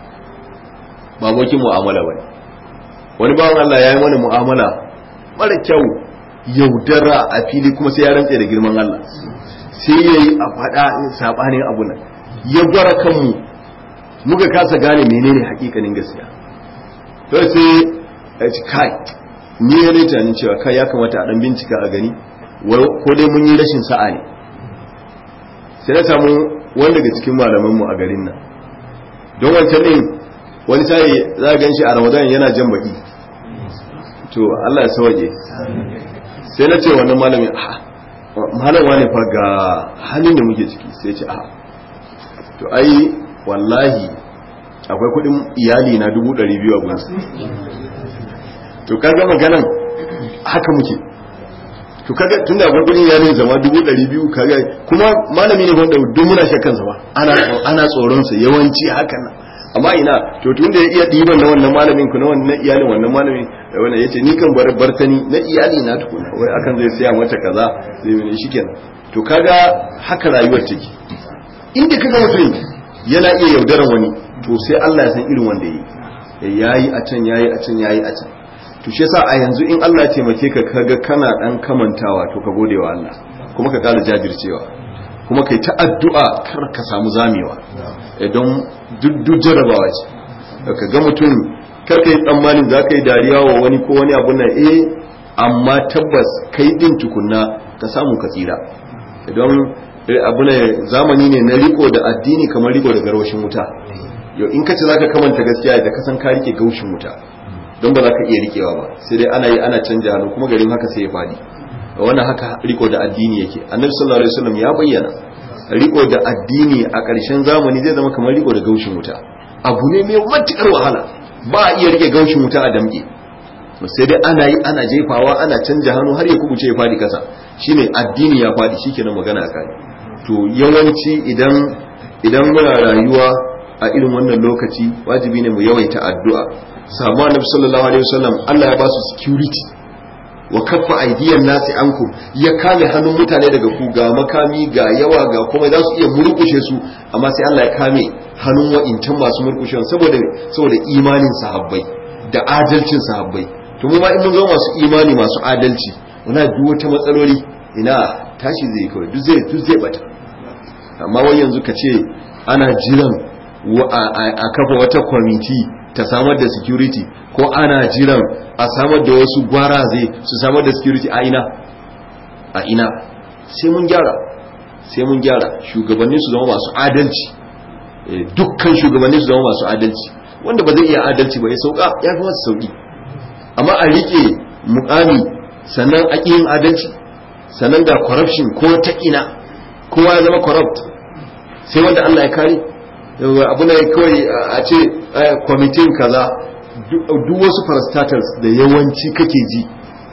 ba abokin mu'amala bane wani bawan Allah ya yi mana mu'amala mara kyau yaudara a fili kuma sai ya rantse da girman Allah sai ya yi a faɗa saɓanin abu nan ya gwara kanmu muka kasa gane menene hakikanin gaskiya to sai ya ci kai ni ya ne tunanin cewa kai ya kamata a ɗan bincika a gani ko dai mun yi rashin sa'a ne sai na samu wani daga cikin malamanmu a garin nan don wancan ɗin wani sai za a gan shi a ramadan yana jan baki to Allah ya sauke sai na ce wannan malamin a malamwa ne fa ga halin da muke ciki sai ce a to ai wallahi akwai kudin iyali na dubu ɗari biyu a gunsa to kaga maganan haka muke to kaga tun da akwai kudin iyali zama dubu ɗari biyu kaga kuma malami ne wanda duk muna shakkan sa ba ana ana tsoron sa yawanci hakan nan amma ina to tun da ya iya ɗiban na wannan malamin ku na wannan iyalin wannan malamin da wannan yace ni kan bar bartani na iyali na tukuna wai akan zai siya mata kaza zai yi shikenan to kaga haka rayuwar take inda kaga mutum yana iya yaudaran wani to sai Allah ya san irin wanda yi yayi a can yayi a can yayi a can to shi yasa a yanzu in Allah ya taimake ka kaga kana dan kamantawa to ka gode wa Allah kuma ka kala jajircewa kuma kai ta addu'a kar ka samu zamewa don duk jarabawa ce ka ga mutum kar ka yi tsammanin za ka yi dariya wa wani ko wani abu na eh amma tabbas kai din tukunna ka samu ka tsira don abu ne zamani ne na riko da addini kamar riko da garwashin wuta yau in ka ce zaka kamanta gaskiya da ka san ka rike gaushin wuta don ba za ka iya rikewa ba sai dai ana yi ana canja hannu kuma garin haka sai ya fadi wannan haka riko da addini yake annabi sallallahu alaihi wasallam ya bayyana riko da addini a ƙarshen zamani zai zama kamar riko da gaushin wuta abu ne mai matukar wahala ba a iya rike gaushin wuta a damƙe sai dai ana yi ana jefawa ana canja hannu har ya kubuce ya fadi kasa shine addini ya fadi shikenan magana a kai to yawanci idan idan muna rayuwa a irin wannan lokaci wajibi ne mu yawaita addu'a samu annabi sallallahu alaihi wasallam Allah ya ba su security wa kaffa aidiyan nasi ankum ya kame hannun mutane daga ku ga makami ga yawa ga kuma za su iya murkushe su amma sai Allah ya kame hannun wa'incan masu murkushe saboda saboda imanin sahabbai da adalcin sahabbai to mu ma in mun zama masu imani masu adalci muna duk wata matsaloli ina tashi zai kawai duk zai duk zai bata amma wai yanzu ka ce ana jiran a kafa wata kwamiti ta samar da security ko ana jiran a samar da wasu gwaraze su samar da security a ina a ina sai mun gyara sai mun gyara shugabanni su zama masu adalci dukkan shugabanni su zama masu adalci wanda ba zai iya adalci ba ya sauka ya fi masa sauki amma a rike mukami sannan a yin adalci sannan ga corruption ko ta ina kowa ya zama corrupt sai wanda Allah ya kare abu ne kawai a ce kwamitin kaza duk wasu parastatals da yawanci kake ji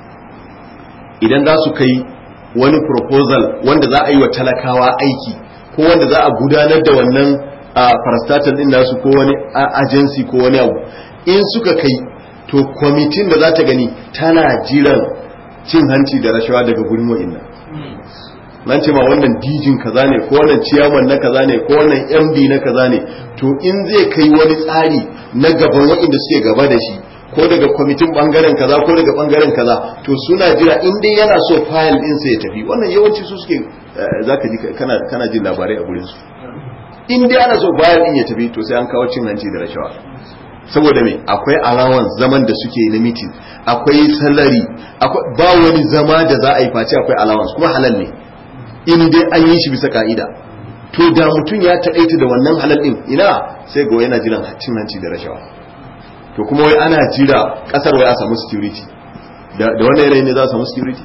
idan za su kai wani proposal wanda za a yi wa talakawa aiki ko wanda za a gudanar da wannan a parastatal din nasu ko wani agency ko wani abu in suka kai to kwamitin da za ta gani tana jiran cin hanci da rashawa daga gurin wa'innan nan ce ma wannan dijin kaza ne ko wannan ciyaman na kaza ne ko wannan md na kaza ne to in zai kai wani tsari na gaban waɗanda suke gaba da shi ko daga kwamitin bangaren kaza ko daga bangaren kaza to suna jira in dai yana so fayil din sa ya tafi wannan yawanci su suke zaka ji kana kana jin labarai a gurin su in dai ana so fayil din ya tafi to sai an kawo cin hanci da rashawa saboda me akwai alawan zaman da suke na mitin akwai salari ba wani zama da za a yi face akwai allowance kuma halal ne in dai an yi shi bisa ka'ida to da mutum ya taƙaita da wannan halal din ina sai ga yana jiran cin hanci da rashawa to kuma wai ana jira kasar wai a samu security da wannan yanayi ne za a samu security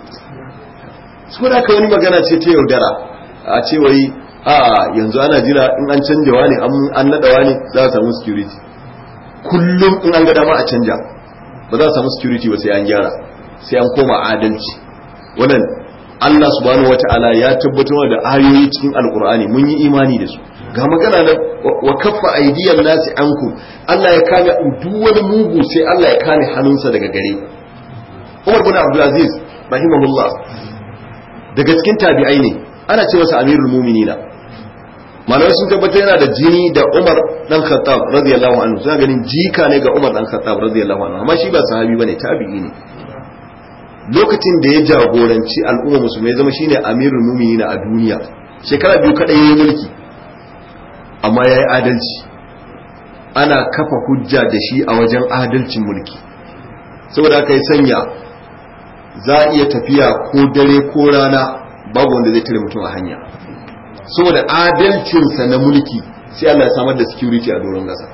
su da ka wani magana ce ta yaudara a ce wai a yanzu ana jira in an canja wani an naɗa wani za a samu security kullum in an ga dama a canja ba za a samu security ba sai an gyara sai an koma adalci wannan Allah subhanahu wata'ala ya tabbatar da ayoyi cikin alkur'ani mun yi imani da su ga magana nan wa kaffa aidiyan nasi anku Allah ya kame duk wani mugu sai Allah ya kame hannunsa daga gare Umar bin Abdul Aziz rahimahullah daga cikin tabi'ai ne ana ce masa amirul mu'minina malamai sun tabbatar yana da jini da Umar dan Khattab radiyallahu anhu suna ganin jika ne ga Umar dan Khattab radiyallahu anhu amma shi ba sahabi bane tabi'i ne lokacin da ya jagoranci al'umma musulmai zama shine amirul mu'minina a duniya shekara biyu kadai yayin mulki amma yayi adalci ana kafa hujja da shi a wajen adalcin mulki saboda aka yi sanya za a iya tafiya ko dare ko rana babu wanda zai tare mutum a hanya saboda adalcinsa na mulki sai Allah ya samar da security a doron gasa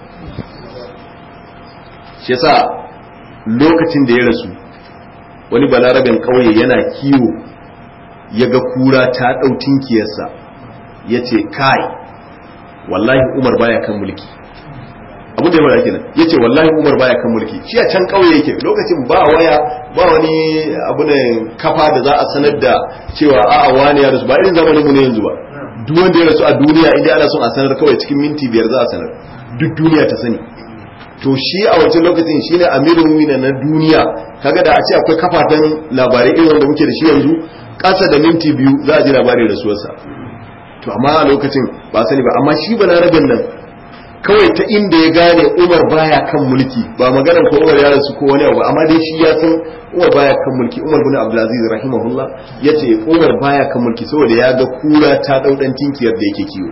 shi yasa lokacin da ya rasu wani balarabin kauye yana kiwo ya ga kura ta ɗau tinkiyarsa ya ce kai wallahi umar baya kan mulki abin da ya mara kenan ya ce wallahi umar baya kan mulki shi a can kauye yake lokacin ba waya ba wani abu ne kafa da za a sanar da cewa a'a wani ya rasu ba irin zamanin mu ne yanzu ba duk wanda ya rasu a duniya inda ana son a sanar kawai cikin minti biyar za a sanar duk duniya ta sani to shi a wancan lokacin shine amirul mu'minin na duniya kaga da a ce akwai kafafen labarai irin wanda muke da shi yanzu kasa da minti biyu za a ji labarin rasuwarsa to amma a lokacin ba sani ba amma shi balarabin nan kawai ta inda ya gane umar baya kan mulki ba maganar ko umar ya rasu ko wani abu amma dai shi ya san umar baya kan mulki umar bin abdulaziz rahimahullah ya ce umar baya kan mulki saboda ya ga kura ta daudan tinkiyar da yake kiwo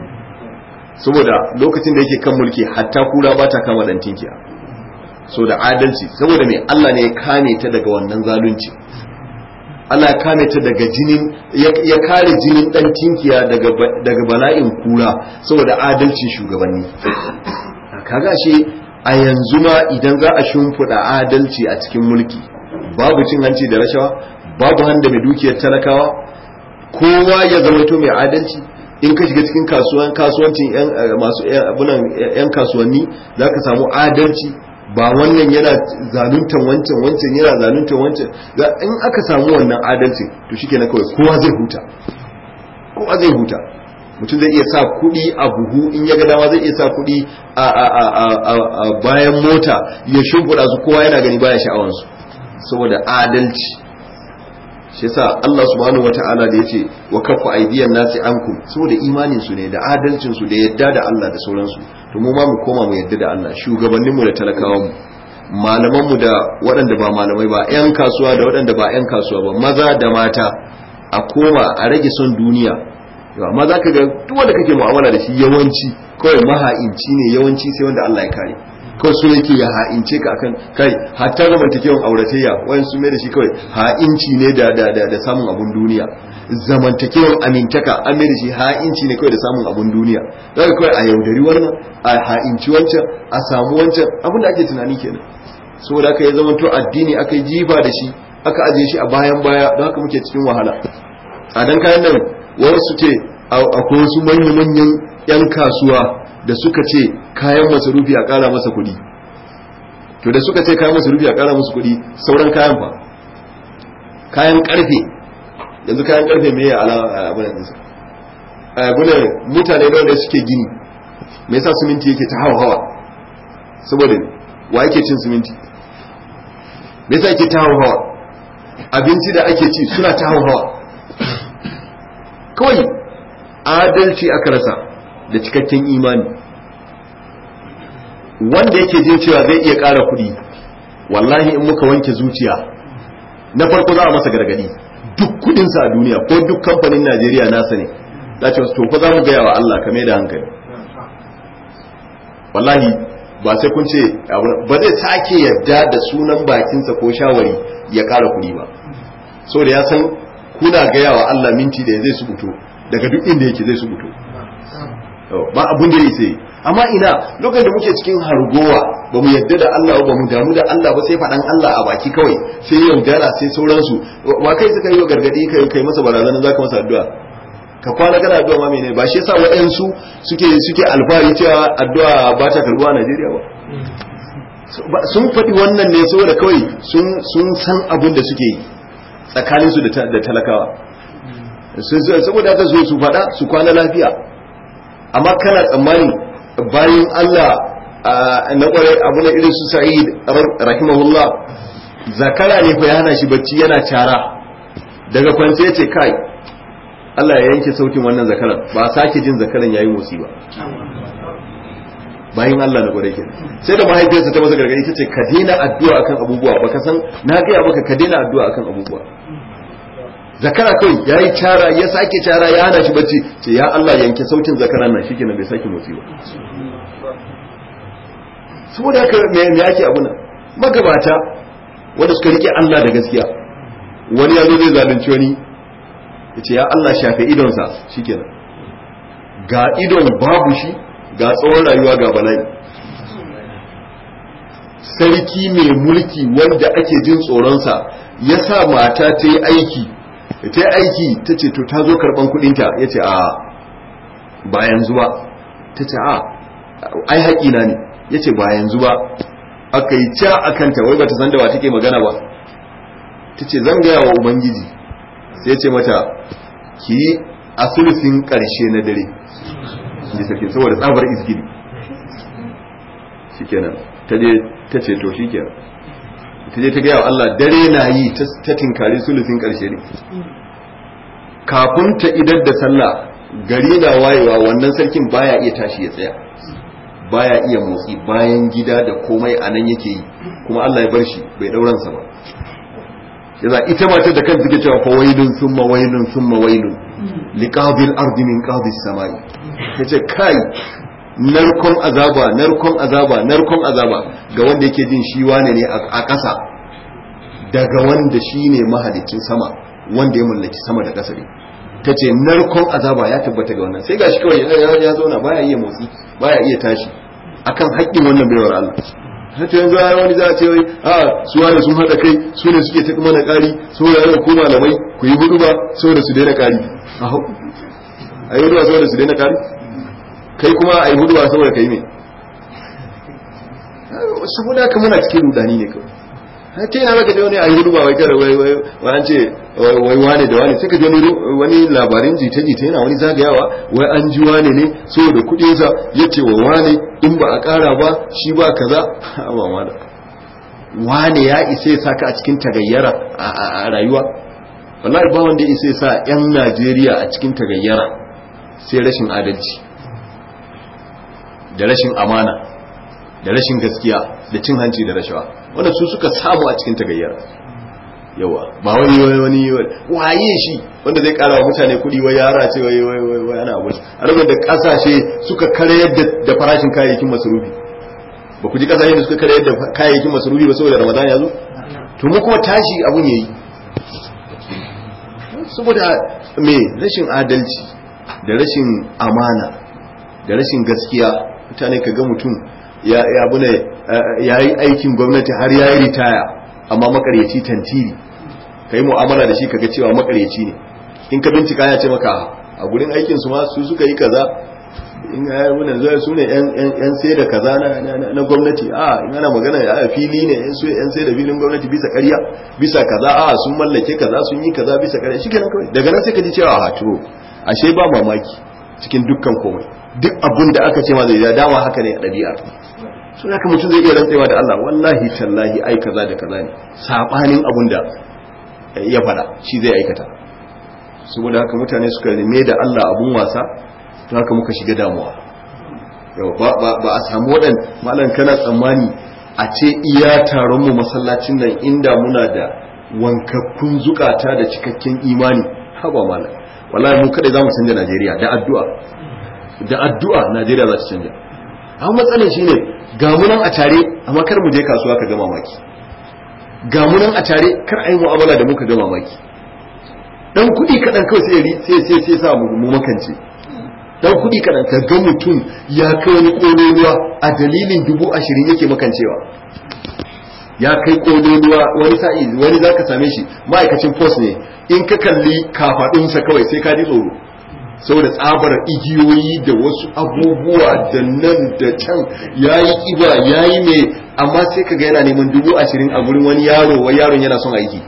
saboda lokacin da yake kan mulki hatta kura ba ta kama dan tinkiya so da adalci saboda me Allah ne ya kame ta daga wannan zalunci Allah ya kame ta daga jinin ya kare jinin dan tinkiya daga daga bala'in kura saboda adalcin shugabanni kaga shi a yanzu ma idan za a shimfiɗa adalci a cikin mulki babu cin hanci da rashawa babu handa mai dukiyar talakawa kowa ya zama to mai adalci in ka shiga cikin kasuwan kasuwancin yan masu abunan yan kasuwanni zaka samu adalci ba wannan yana zaluntan wancan wancan yana zaluntan wancan in aka samu wannan adalci to shikenan kawai kowa zai huta kowa zai huta mutum zai iya sa kuɗi a buhu in ya ga dama zai iya sa kuɗi a bayan mota ya shimfiɗa su kowa yana gani baya sha'awansu saboda adalci shi yasa Allah subhanahu wata'ala da yace wa kaffa aydiyan nasi ankum saboda imanin su ne da adalcin su da yadda da Allah da sauransu to mu ma mu koma mu yadda da Allah shugabannin mu da talakawan mu malaman mu da waɗanda ba malamai ba ƴan kasuwa da waɗanda ba ƴan kasuwa ba maza da mata a koma a rage son duniya yau amma zaka ga duk wanda kake mu'amala da shi yawanci kawai maha'inci ne yawanci sai wanda Allah ya kare kawai su yake ya ha'ince ka akan kai hatta zamantakewan auratayya wayan sun mai da shi kawai ha'inci ne da da da, da samun abun duniya zamantakewan amintaka an mai da shi ha'inci ne kawai da samun abun duniya daga kawai a yaudari wannan a ha'inci wancan a samu wancan abin da ake tunani kenan saboda aka yi zamanto addini aka yi jifa da shi aka ajiye shi a bayan baya don haka muke cikin wahala a dan kayan nan wasu ce akwai wasu manya-manyan 'yan kasuwa da suka ce kayan masarufi a ƙara masa kuɗi to da suka ce kayan masarufi a ƙara masa kuɗi sauran kayan fa kayan ƙarfe yanzu kayan ƙarfe me ya ala abin da nisa abunan mutane da wanda suke gini me yasa siminti yake ta hawa hawa saboda wa yake cin siminti me yasa yake ta hawa hawa abinci da ake ci suna ta hawa hawa kawai adalci aka rasa da cikakken imani wanda yake jin cewa zai iya ƙara kuɗi wallahi in muka wanke zuciya na farko za a masa gargadi duk kudinsa a duniya ko duk kamfanin najeriya nasa ne za ce to fa za mu gaya wa allah kame da hankali wallahi ba sai kun ce ba zai sake yadda da sunan bakinsa ko shawari ya ƙara kuɗi ba so da ya san kuna gaya wa allah minti da zai su fito daga duk inda yake zai su fito ba abun da ya sai amma ina lokacin da muke cikin hargowa ba mu yadda da Allah ba mu damu da Allah ba sai faɗan Allah a baki kawai sai yaudara sai sauransu wa kai suka yi wa gargadi kai kai masa barazana zaka masa addu'a ka kwana kana addu'a ma menene ba shi yasa waɗansu suke suke alfahari cewa addu'a ba ta karbuwa a Najeriya ba sun faɗi wannan ne saboda kawai sun sun san abin da suke yi tsakaninsu da talakawa saboda haka so su faɗa su kwana lafiya amma kana tsammani bayan Allah na kwarai abu na irin su sa'id rahimahullah zakara ne fa ya hana shi bacci yana cara daga kwance ce kai Allah ya yanke sautin wannan zakaran ba sake jin zakaran yayi motsi ba bayan Allah na kwarai kenan sai da mahaifiyarsa ta masa gargadi tace ka daina addu'a akan abubuwa baka san na ga maka ka daina addu'a akan abubuwa zakara kai ya yi cara ya sake cara ya hana shi bacci ce ya Allah yanke sautin zakaran nan shi kenan bai sake motsi ba saboda haka me me ake abu nan magabata wanda suka rike Allah da gaskiya wani ya zo zai zalunci wani ya ce ya Allah shafe idonsa shikenan ga idon babu shi ga tsawon rayuwa ga bala'i sarki mai mulki wanda ake jin tsoronsa ya sa mata ta yi aiki ta yi aiki ta ce to ta zo karban kudinta ya ce a ba yanzu ba ta ce a ai haƙina ne ya ce ba yanzu ba aka yi ca a kanta wai ba ta san da ba take magana ba ta ce zan gaya wa ubangiji sai ya ce mata ki yi a sulusin ƙarshe na dare ji sarki saboda tsabar izgiri shikenan ta je ta ce to shikenan ta je ta gaya wa Allah dare na yi ta tinkari sulusin ƙarshe ne kafin ta idar da sallah gari na wayewa wannan sarkin baya iya tashi ya tsaya baya iya motsi bayan gida da komai a nan yake yi kuma Allah ya bar shi bai dauransa ba yaza ita mace da kanta take cewa fawailun summa wailun summa wailun liqabil ardi min qabis samai tace kai narkon azaba narkon azaba narkon azaba ga wanda yake jin shi wane ne a ƙasa daga wanda shi ne mahalicin sama wanda ya mallaki sama da ƙasa ne ta ce narkon azaba ya tabbata ga wannan sai gashi kawai ya zauna baya iya motsi baya iya tashi akan haƙƙin wannan baiwar Allah hata yanzu ya wani za a ce wai a su wane sun haɗa kai su ne suke ta mana ƙari su ne yau ko malamai ku yi hudu ba saboda su daina ƙari a hau a yi hudu ba saboda su daina ƙari kai kuma a yi hudu ba saboda kai ne saboda haka muna cikin rudani ne kawai ta yana zaka je wani a yi hudu ba wai kada wai wai an ce wai wane da wane sai ka je wani labarin jita jita yana wani zagayawa wai an ji wane ne saboda kuɗinsa ya ce wa wane in ba a ƙara ba shi ba kaza ba ma da wane ya isa ya saka a cikin tagayyara a rayuwa wallahi ba wanda ya isa ya sa yan Najeriya a cikin tagayyara sai rashin adalci da rashin amana da rashin gaskiya da cin hanci da rashawa wanda su suka samu a cikin tagayyara yawa ba wani wani waye shi wanda zai kara wa mutane kudi wai yara ce wai wai wai wai ana abu a rubin da kasashe suka karayar da farashin kayayyakin masarufi ba ku ji kasashe da suka karayar da kayayyakin masarufi ba saboda ramadan ya zo to mu kuma tashi abun yayi saboda me rashin adalci da rashin amana da rashin gaskiya mutane ka ga mutum ya abu ne ya yi aikin gwamnati har ya yi ritaya amma makaryaci tantiri ka yi mu'amala da shi kaga cewa makaryaci ne in ka bincika ya ce maka a gurin aikin su ma su suka yi kaza in ya yi wunan zuwa su ne yan sai da kaza na gwamnati a in ana magana a fili ne yan sai da filin gwamnati bisa karya bisa kaza a sun mallake kaza sun yi kaza bisa karya shi kenan kawai daga nan sai ka ji cewa a to ashe ba mamaki cikin dukkan komai duk abin da aka ce ma zai dama haka ne a ɗabi'ar so haka mutum zai iya rantsewa da Allah wallahi tallahi ai kaza da kaza ne sabanin abin da ya faɗa shi zai aikata saboda haka mutane suka rime da Allah abun wasa to haka muka shiga damuwa yau ba ba a samu wadan malam kana tsammani a ce iya taron mu masallacin nan inda muna da wankakkun zukata da cikakken imani haba malam wallahi mu kada zamu canja Najeriya da addu'a da addu'a Najeriya za ta canja amma matsalar shine ga mu nan a tare amma kar mu je kasuwa ka ga mamaki ga mu nan a tare kar ai mu'amala da muka ga mamaki dan kuɗi kaɗan kawai sai sai sai sai sa mu makance dan kuɗi kaɗan ka ga mutum ya kai wani ƙololuwa a dalilin dubu ashirin yake makancewa ya kai ƙololuwa wani sa'i wani za ka same shi ma'aikacin post ne in ka kalli kafaɗunsa kawai sai ka ji tsoro saboda tsabar igiyoyi da wasu abubuwa da nan da can ya yi ƙiba ya yi mai amma sai ka ga yana neman dubu ashirin a gurin wani yaro wai yaron yana son aiki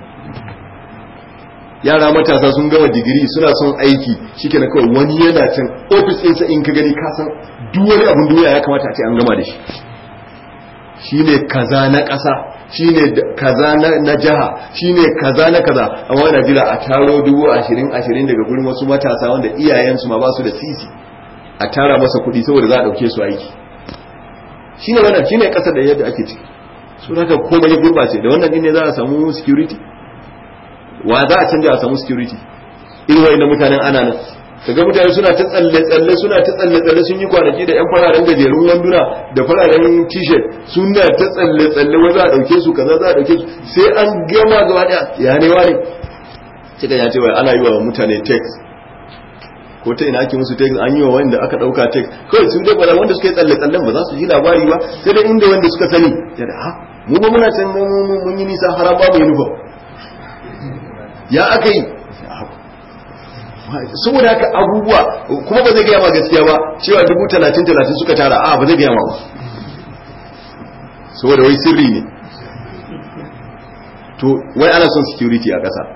yara matasa sun gama digiri suna son aiki shike na kawai wani yana can ofis ɗinsa in ka gani ka san duk wani abin duniya ya kamata a ce an gama da shi shine kaza na ƙasa shine kaza na jiha shine kaza na kaza amma wani jira a taro dubu ashirin ashirin daga gurin wasu matasa wanda iyayensu ma ba su da sisi a tara masa kuɗi saboda za a ɗauke su aiki shine wannan shine ƙasar da yadda ake ciki sun haka komai ya gurɓace da wannan ne za a samu security wa za a canja a samu security irin wa'inda mutanen ana nan kaga mutane suna ta tsalle tsalle suna ta tsalle tsalle sun yi kwanaki da yan fararen gajerun wanduna da fararen t-shirt suna ta tsalle tsalle wai za a dauke su kaza za a dauke su sai an gama gaba daya ya ne wane kika ya ce wai ana yi wa mutane text ko ta ina ake musu text an yi wa wanda aka dauka text kawai sun dai bala wanda suka yi tsalle tsallen ba za su ji labari ba sai dai inda wanda suka sani ya da ha mu ba muna can mun yi nisa har ba mu uniform ya aka yi saboda haka abubuwa kuma ba zai gaya ma gaskiya ba cewa dubu talatin talatin suka tara a ba zai gaya ma ba saboda wai sirri ne to wai ana son security a ƙasa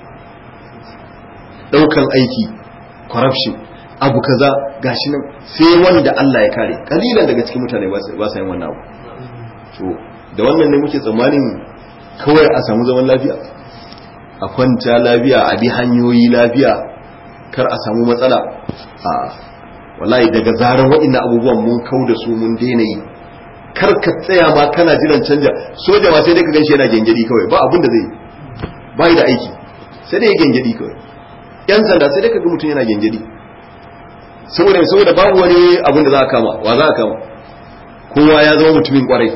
ɗaukan aiki corruption abu kaza gashi nan sai wanda Allah ya kare kalilan daga cikin mutane ba sa yin wannan abu to da wannan ne muke tsammanin kawai a samu zaman lafiya a kwanta lafiya a bi hanyoyi lafiya kar a samu matsala a wallahi daga zarar waɗannan abubuwan mun kau da su mun daina yi kar ka tsaya ma kana jiran canja soja ma sai dai ka ganshi yana gengedi kawai ba abin da zai ba da aiki sai dai ya gengedi kawai yan sanda sai dai ka ga mutum yana gengedi saboda saboda babu wani abin da za a kama wa za a kama kowa ya zama mutumin kwarai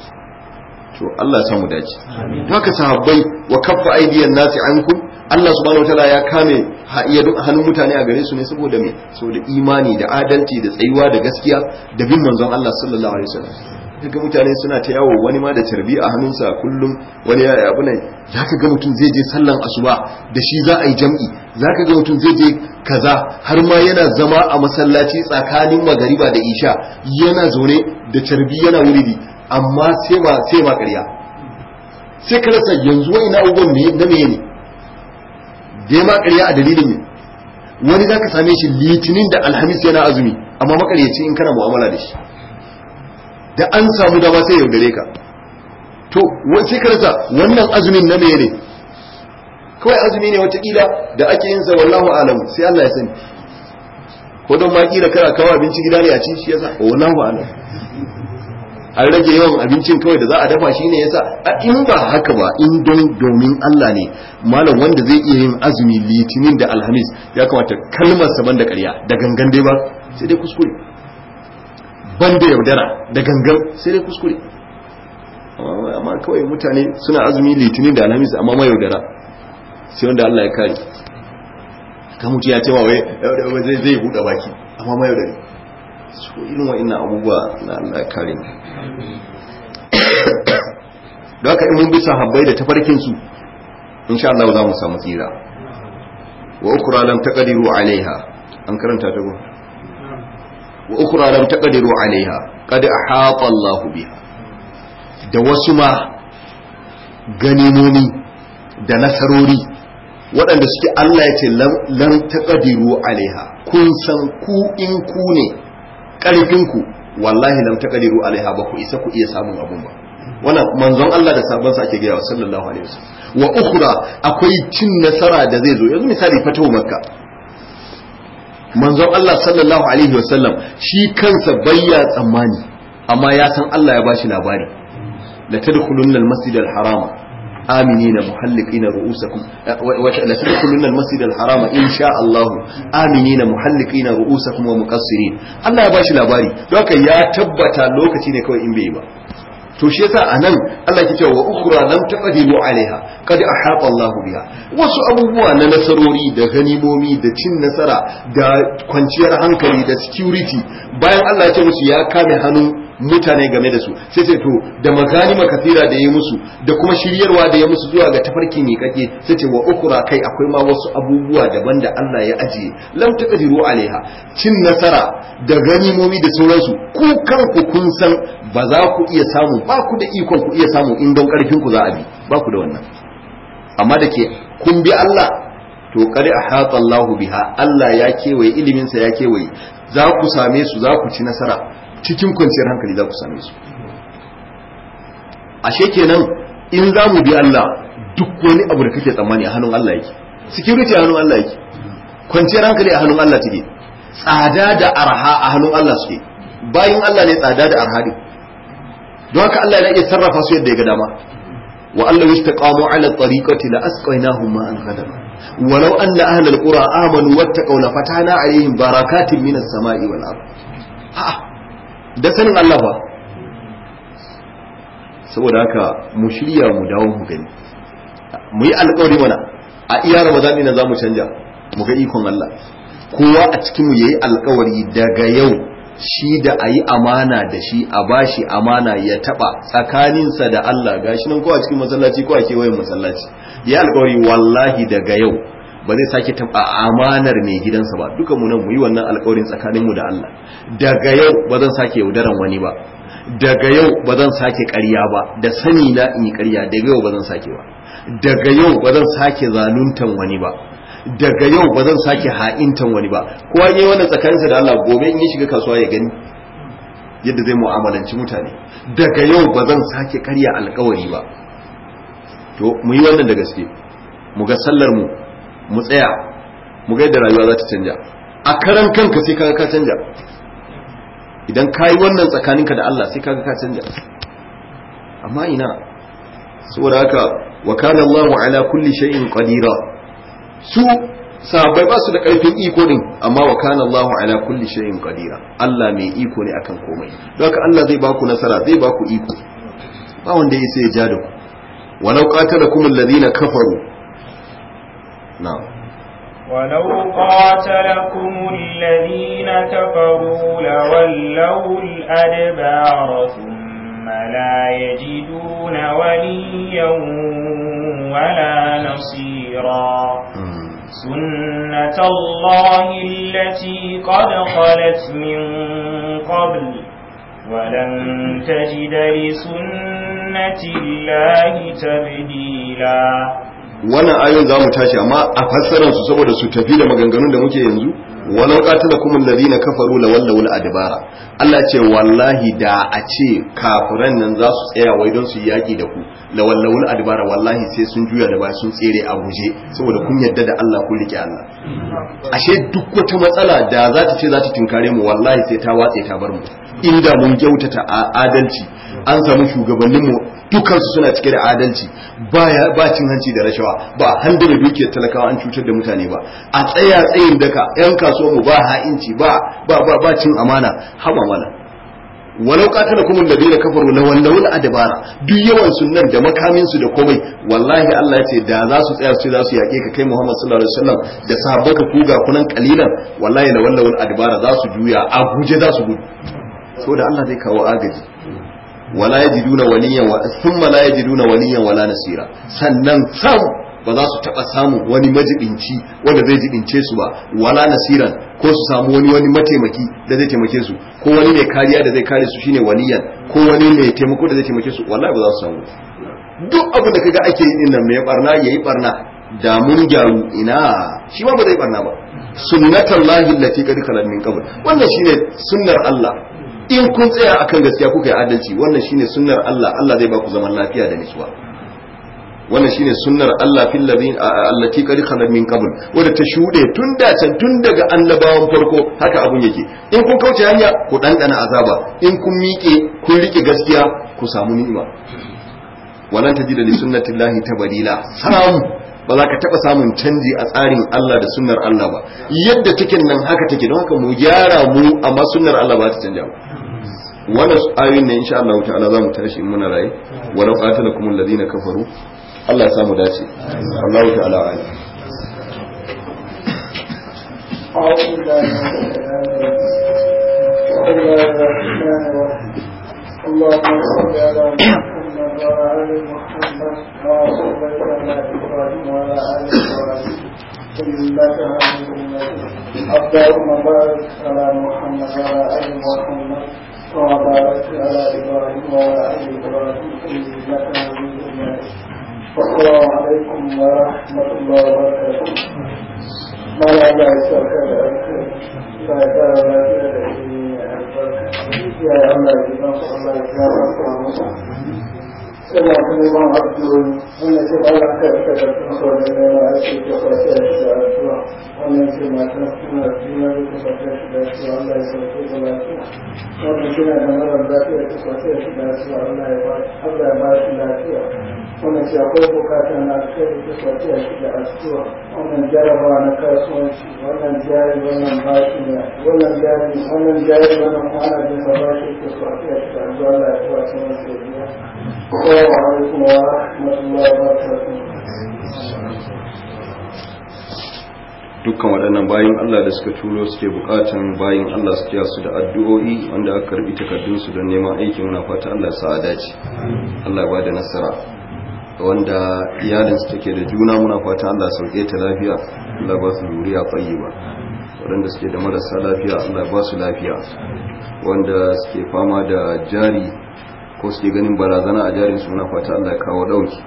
to Allah ya samu dace haka sahabbai wa kaffa aidiyan nasi ankum Allah subhanahu wataala ya kame iya duk hannun mutane a gare su ne saboda me saboda imani da adalci da tsayuwa da gaskiya da bin manzon Allah sallallahu alaihi wasallam daga mutane suna ta yawo wani ma da tarbi a hannunsa kullum wani ya abu ne zaka ga mutum zai je sallan asuba da shi za a yi jam'i zaka ga mutum zai je kaza har ma yana zama a masallaci tsakanin magariba da isha yana zaune da tarbi yana wuridi amma sai ma sai ma ƙarya sai ka rasa yanzu wani na abubuwan ne na meye ne dai ma ƙarya a dalilin ne wani za ka same shi litinin da alhamis yana azumi amma makaryaci in kana mu'amala da shi da an samu dama sai yaudare ka to sai ka rasa wannan azumin na meye ne kawai azumi ne watakila da ake yin sa wallahu alamu sai Allah ya sani ko don ma kila kana kawo abinci gida ne a ci shi yasa wallahu alamu an rage yawan abincin kawai da za a dafa shi ne yasa a in ba haka ba in don domin Allah ne malam wanda zai iya yin azumi litinin da alhamis ya kamata kalmar sa banda ƙarya da gangan dai ba sai dai kuskure banda yaudara da gangan sai dai kuskure amma kawai mutane suna azumi litinin da alhamis amma ma yaudara sai wanda Allah ya kare ka mutu ya ce wa wai zai zai buɗe baki amma ma yaudare su irin wa'annan abubuwa na Allah ya kare mu da haka in mun bi sahabbai da tafarkin su insha Allah za mu samu tsira wa ukra lam taqdiru alaiha an karanta ta go wa ukra lam taqdiru alaiha qad ahata Allah biha da wasu ma ganimomi da nasarori waɗanda suke Allah ya ce lam taqdiru alaiha kun san ku in ku ne karfin ku wallahi lam taqdiru alaiha ba ku isa ku iya samun abun ba wannan manzon Allah da sabon sa ake gaya wa sallallahu alaihi wasallam wa ukhra akwai cin nasara da zai zo yanzu misali fatahu makka manzon Allah sallallahu alaihi wasallam shi kansa bayya tsammani amma ya san Allah ya bashi labari la tadkhulunna al-masjid al-harama aminina muhalliqina ru'usakum la tadkhulunna al-masjid al-harama insha Allah aminina muhalliqina ru'usakum wa muqassirin Allah ya bashi labari don haka ya tabbata lokaci ne kawai in bai ba to shi yasa anan Allah ke cewa wa ukhra lam taqdiru alaiha qad ahata Allah biha wasu abubuwa na nasarori da ganimomi da cin nasara da kwanciyar hankali da security bayan Allah ya ce musu ya kame hannun mutane game da su sai sai to da maganima kafira da ya musu da kuma shiryarwa da ya musu zuwa ga tafarki mai kake sai ce wa ukura kai akwai ma wasu abubuwa daban da Allah ya ajiye lam taqdiru alaiha cin nasara da ganimomi da sauransu ku kanku kun san ba za ku iya samu ba ku da ikon ku iya samu in don karfin ku za a bi ba ku da wannan amma da ke kun bi Allah to kare a hatsa Allahu biha Allah ya kewaye iliminsa ya kewaye za ku same su za ku ci nasara cikin kwanciyar hankali za ku same su ashe kenan in za mu bi Allah duk wani abu da kake tsammani a hannun Allah yake security a hannun Allah yake kwanciyar hankali a hannun Allah take tsada da arha a hannun Allah suke bayin Allah ne tsada da arha ne don haka Allah ya iya sarrafa su yadda ya ga dama wa Allah yastaqamu ala tariqati la asqaynahum ma'an ghadaba walau anna ahlal qura amanu wattaqaw la fatana alaihim barakatin minas sama'i wal ard a'a da sanin Allah ba saboda haka mu shirya mu dawo mu gani mu yi alkawari mana a iya ramadan ne za mu canja mu ga ikon Allah kowa a cikin mu yayi alkawari daga yau shi da a yi amana da shi a bashi amana ya taba tsakaninsa da Allah gashi nan ko a cikin masallaci ko a kewayen masallaci ya alkawari wallahi daga yau ba zai sake taba amanar mai gidansa ba duka mu nan mu yi wannan alkawarin tsakaninmu da Allah daga yau ba zan sake yaudaran wani ba daga yau ba zan sake ƙarya ba da sani na in yi ƙarya daga yau ba zan sake ba daga yau ba zan sake zaluntan wani ba daga yau ba zan sake ha'intan wani ba kowa yayi wannan tsakaninsa da Allah gobe in ya shiga kasuwa ya gani yadda zai mu'amalanci mutane daga yau ba zan sake ƙarya alƙawari ba to mu yi wannan da gaske mu ga sallar mu mu tsaya mu ga yadda rayuwa za ta canja a karan kanka sai kaga ka canja idan ka yi wannan tsakaninka da Allah sai kaga ka canja amma ina saboda haka wa kana Allahu ala kulli shay'in qadira su sahabbai ba su da karfin iko din amma wa kana Allahu ala kulli shay'in qadira Allah mai iko ne akan komai don haka Allah zai baku nasara zai baku iko ba wanda ya sai ya ja da ku walau qatalakum alladhina kafaru na'am ولو قاتلكم الذين كفروا لولوا الأدبار ثم لا يجدون وليا ولا نصيرا سنة الله التي قد خلت من قبل ولن تجد لسنة الله تبديلا wannan ayoyin za mu tashi amma a fassarar su saboda su tafi da maganganun da muke yanzu walau qatalakum alladhina kafaru la wallaw adbara Allah ce wallahi da a ce kafiran nan za su tsaya wai don su yaki da ku la wallaw adbara wallahi sai sun juya da ba sun tsere a guje saboda kun yadda da Allah kun rike Allah ashe duk wata matsala da za ta ce za ta tinkare mu wallahi sai ta watse ta bar mu inda mun kyautata adalci an samu shugabanninmu dukansu suna cike da adalci ba cin hanci da rashawa ba handa da dukiyar talakawa an cutar da mutane ba a tsaya tsayin daka yan kasuwa mu ba ha'inci ba ba ba ba cin amana haba mana walau qatala kum alladheena kafaru la wallawul adbara duk yawan sunnan da makamin su da komai wallahi Allah ya ce da za su tsaya su za su yake ka kai Muhammad sallallahu alaihi wasallam da sahabbanka kuga kunan kalilan wallahi la wallawul adbara za su juya a guje za su gudu saboda Allah zai kawo agaji wala yajiduna waliyan wa thumma la yajiduna waliyan wala nasira sannan sam ba za su taba samu wani majibinci wanda zai jibince su ba wala nasiran ko su samu wani wani mataimaki da zai taimake su ko wani mai kariya da zai kare su shine waliyan ko wani mai taimako da zai taimake su wallahi ba za su samu duk abin da kaga ake yi din nan mai barna yayi barna da mun gyaru ina shi ma ba zai barna ba sunnatar lahi lati kadi kalan min qabl wannan shine sunnar Allah in kun tsaya akan gaskiya kuka yi adalci wannan shine sunnar Allah Allah zai ba ku zaman lafiya da nutsuwa wannan shine sunnar Allah fil ladin allati qad khalat min qabl wanda ta shude tun da can tun daga annabawan farko haka abun yake in kun kauce hanya ku dandana azaba in kun miƙe kun rike gaskiya ku samu ni'ima walan tajida li sunnati llahi tabdila samu ba za ka taɓa samun canji a tsarin Allah da sunnar Allah ba yadda take nan haka take don haka mu gyara mu amma sunnar Allah ba ta canja ba wannan ayoyin ne insha Allah ta'ala za mu tashi in muna raye walau qatalakum alladhina kafaru Allah ya samu dace Allah ta'ala alim أعوذ بالله من الشيطان الرجيم بسم الله الرحمن الرحيم اللهم اللهم بارك على محمد وعلى ال محمد كما صليت على ابراهيم وعلى ال ابراهيم انك حميد مجيد السلام عليكم ورحمه الله وبركاته ما لا لا يسرك لا يسرك لا يا الله يجزاك الله يجزاك suna neman addu'o'i wannan ce ba za ka rika da kuma sauran neman aiki ko kwace shi da addu'a wannan ce matan suna suna da kuma kwace shi da addu'a Allah ya sauke da lafiya wannan suna da marar lafiya ta kwace shi da addu'a Allah ya ba Allah ya ba shi lafiya wannan ce akwai bukatar na kai ta kwace shi da addu'a wannan jarabawa na kasuwanci wannan jari wannan bashi ne wannan jari wannan jari wannan kwana da ba bashi ta kwace shi da addu'a Allah ya kwace masa biya السلام عليكم ورحمة الله وبركاته dukkan waɗannan bayan Allah da suka turo suke bukatan bayan Allah su kiya su da addu'o'i wanda aka karbi takardunsu don neman aiki muna fata Allah sa a dace Allah ba da nasara wanda iyalinsu take da juna muna fata Allah sauke ta lafiya Allah ba su yuriya tsayi ba waɗanda suke da marasa lafiya Allah ba su lafiya wanda suke fama da jari ko suke ganin barazana a jarin suna fata Allah ya kawo dauki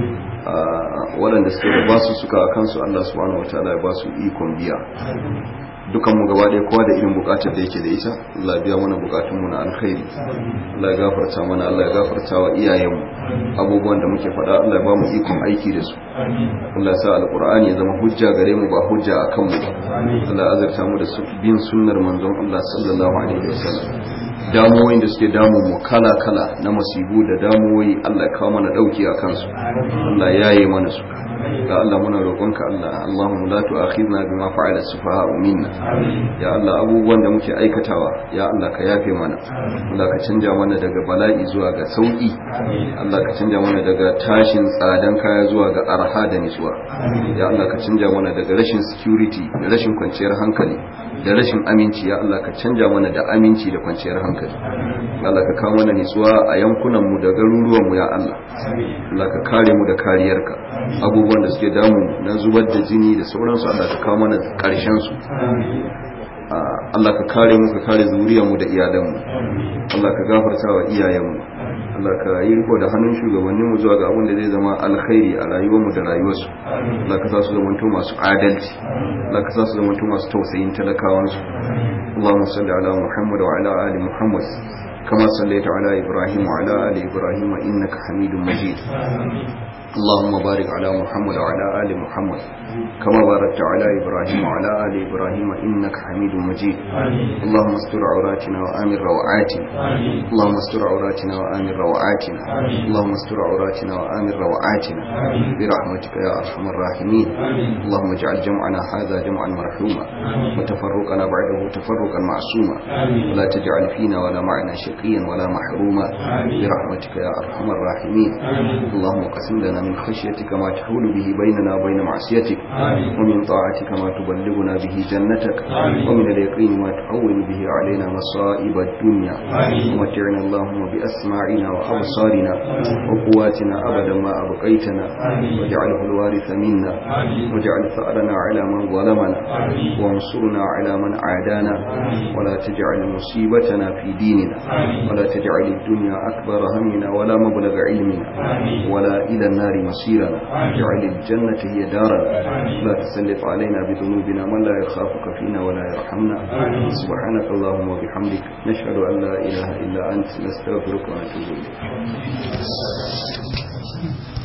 waɗanda suke da basu suka a kansu Allah subhanahu wataala ya basu ikon biya dukan mu gaba ɗaya kowa da irin bukatar da yake da ita Allah ya biya mana bukatun mu na alkhairi Allah ya gafarta mana Allah ya gafarta wa iyayenmu abubuwan da muke faɗa Allah ya ba mu ikon aiki da su Allah ya sa alqur'ani ya zama hujja gare mu ba hujja akan mu ba Allah ya azurta mu da bin sunnar manzon Allah sallallahu alaihi wasallam damuwoyin da suke damu mu kala-kala na masibu da damuwoyi Allah kawo mana dauki a kansu Allah ya yi mana su ga Allah muna roƙonka Allah Allahumma la tu'akhidna bima fa'ala sufaha'u minna ya Allah abubuwan da muke aikatawa ya Allah ka yafe mana Allah ka canja mana daga bala'i zuwa ga sauki Allah ka canja mana daga tashin tsadan kaya zuwa ga arha da nisuwa ya Allah ka canja mana daga rashin security da rashin kwanciyar hankali da rashin aminci ya Allah ka canja mana da aminci da kwanciyar hankali Allah ka kawo mana nisuwa a yankunan mu da garuruwan mu ya Allah Allah ka kare mu da kariyarka abubuwan da suke damu na zubar da jini da sauransu Allah ka kawo mana karshen su Allah ka kare mu ka kare zuriyar mu da iyalan mu Allah ka gafarta wa iyayen mu Allah ka yi riko da hannun shugabannin mu zuwa ga abin da zai zama alkhairi a rayuwar mu da rayuwarsu Allah ka sa su zamanto masu adalci Allah ka sa su zamanto masu tausayin talakawansu Allahumma salli ala Muhammad wa ala ali Muhammad كما صليت على إبراهيم وعلى آل إبراهيم إنك حميد مجيد اللهم بارك على محمد وعلى آل محمد كما باركت على إبراهيم وعلى آل إبراهيم إنك حميد مجيد اللهم استر عوراتنا وآمن روعاتنا اللهم استر عوراتنا وآمن روعاتنا اللهم استر عوراتنا وآمن روعاتنا برحمتك يا أرحم الراحمين اللهم اجعل جمعنا هذا جمعا مرحوما وتفرقنا بعده تفرقا معصوما ولا تجعل فينا ولا معنا شقيا ولا محروما برحمتك يا أرحم الراحمين اللهم قسم لنا من خشيتك ما تحول به بيننا وبين معصيتك ومن طاعتك ما تبلغنا به جنتك ومن اليقين ما تحول به علينا مصائب الدنيا ومتعنا اللهم بأسماعنا وأبصارنا وقواتنا أبدا ما أبقيتنا واجعله الوارث منا واجعل ثأرنا على من ظلمنا وانصرنا على من عادانا ولا تجعل مصيبتنا في ديننا ولا تجعل الدنيا أكبر همنا ولا مبلغ علمنا ولا إلى النار النار مصيرنا واجعل الجنة هي دارنا لا تسلط علينا بذنوبنا من لا يخافك فينا ولا يرحمنا سبحانك اللهم وبحمدك نشهد أن لا إله إلا أنت نستغفرك ونتوب إليك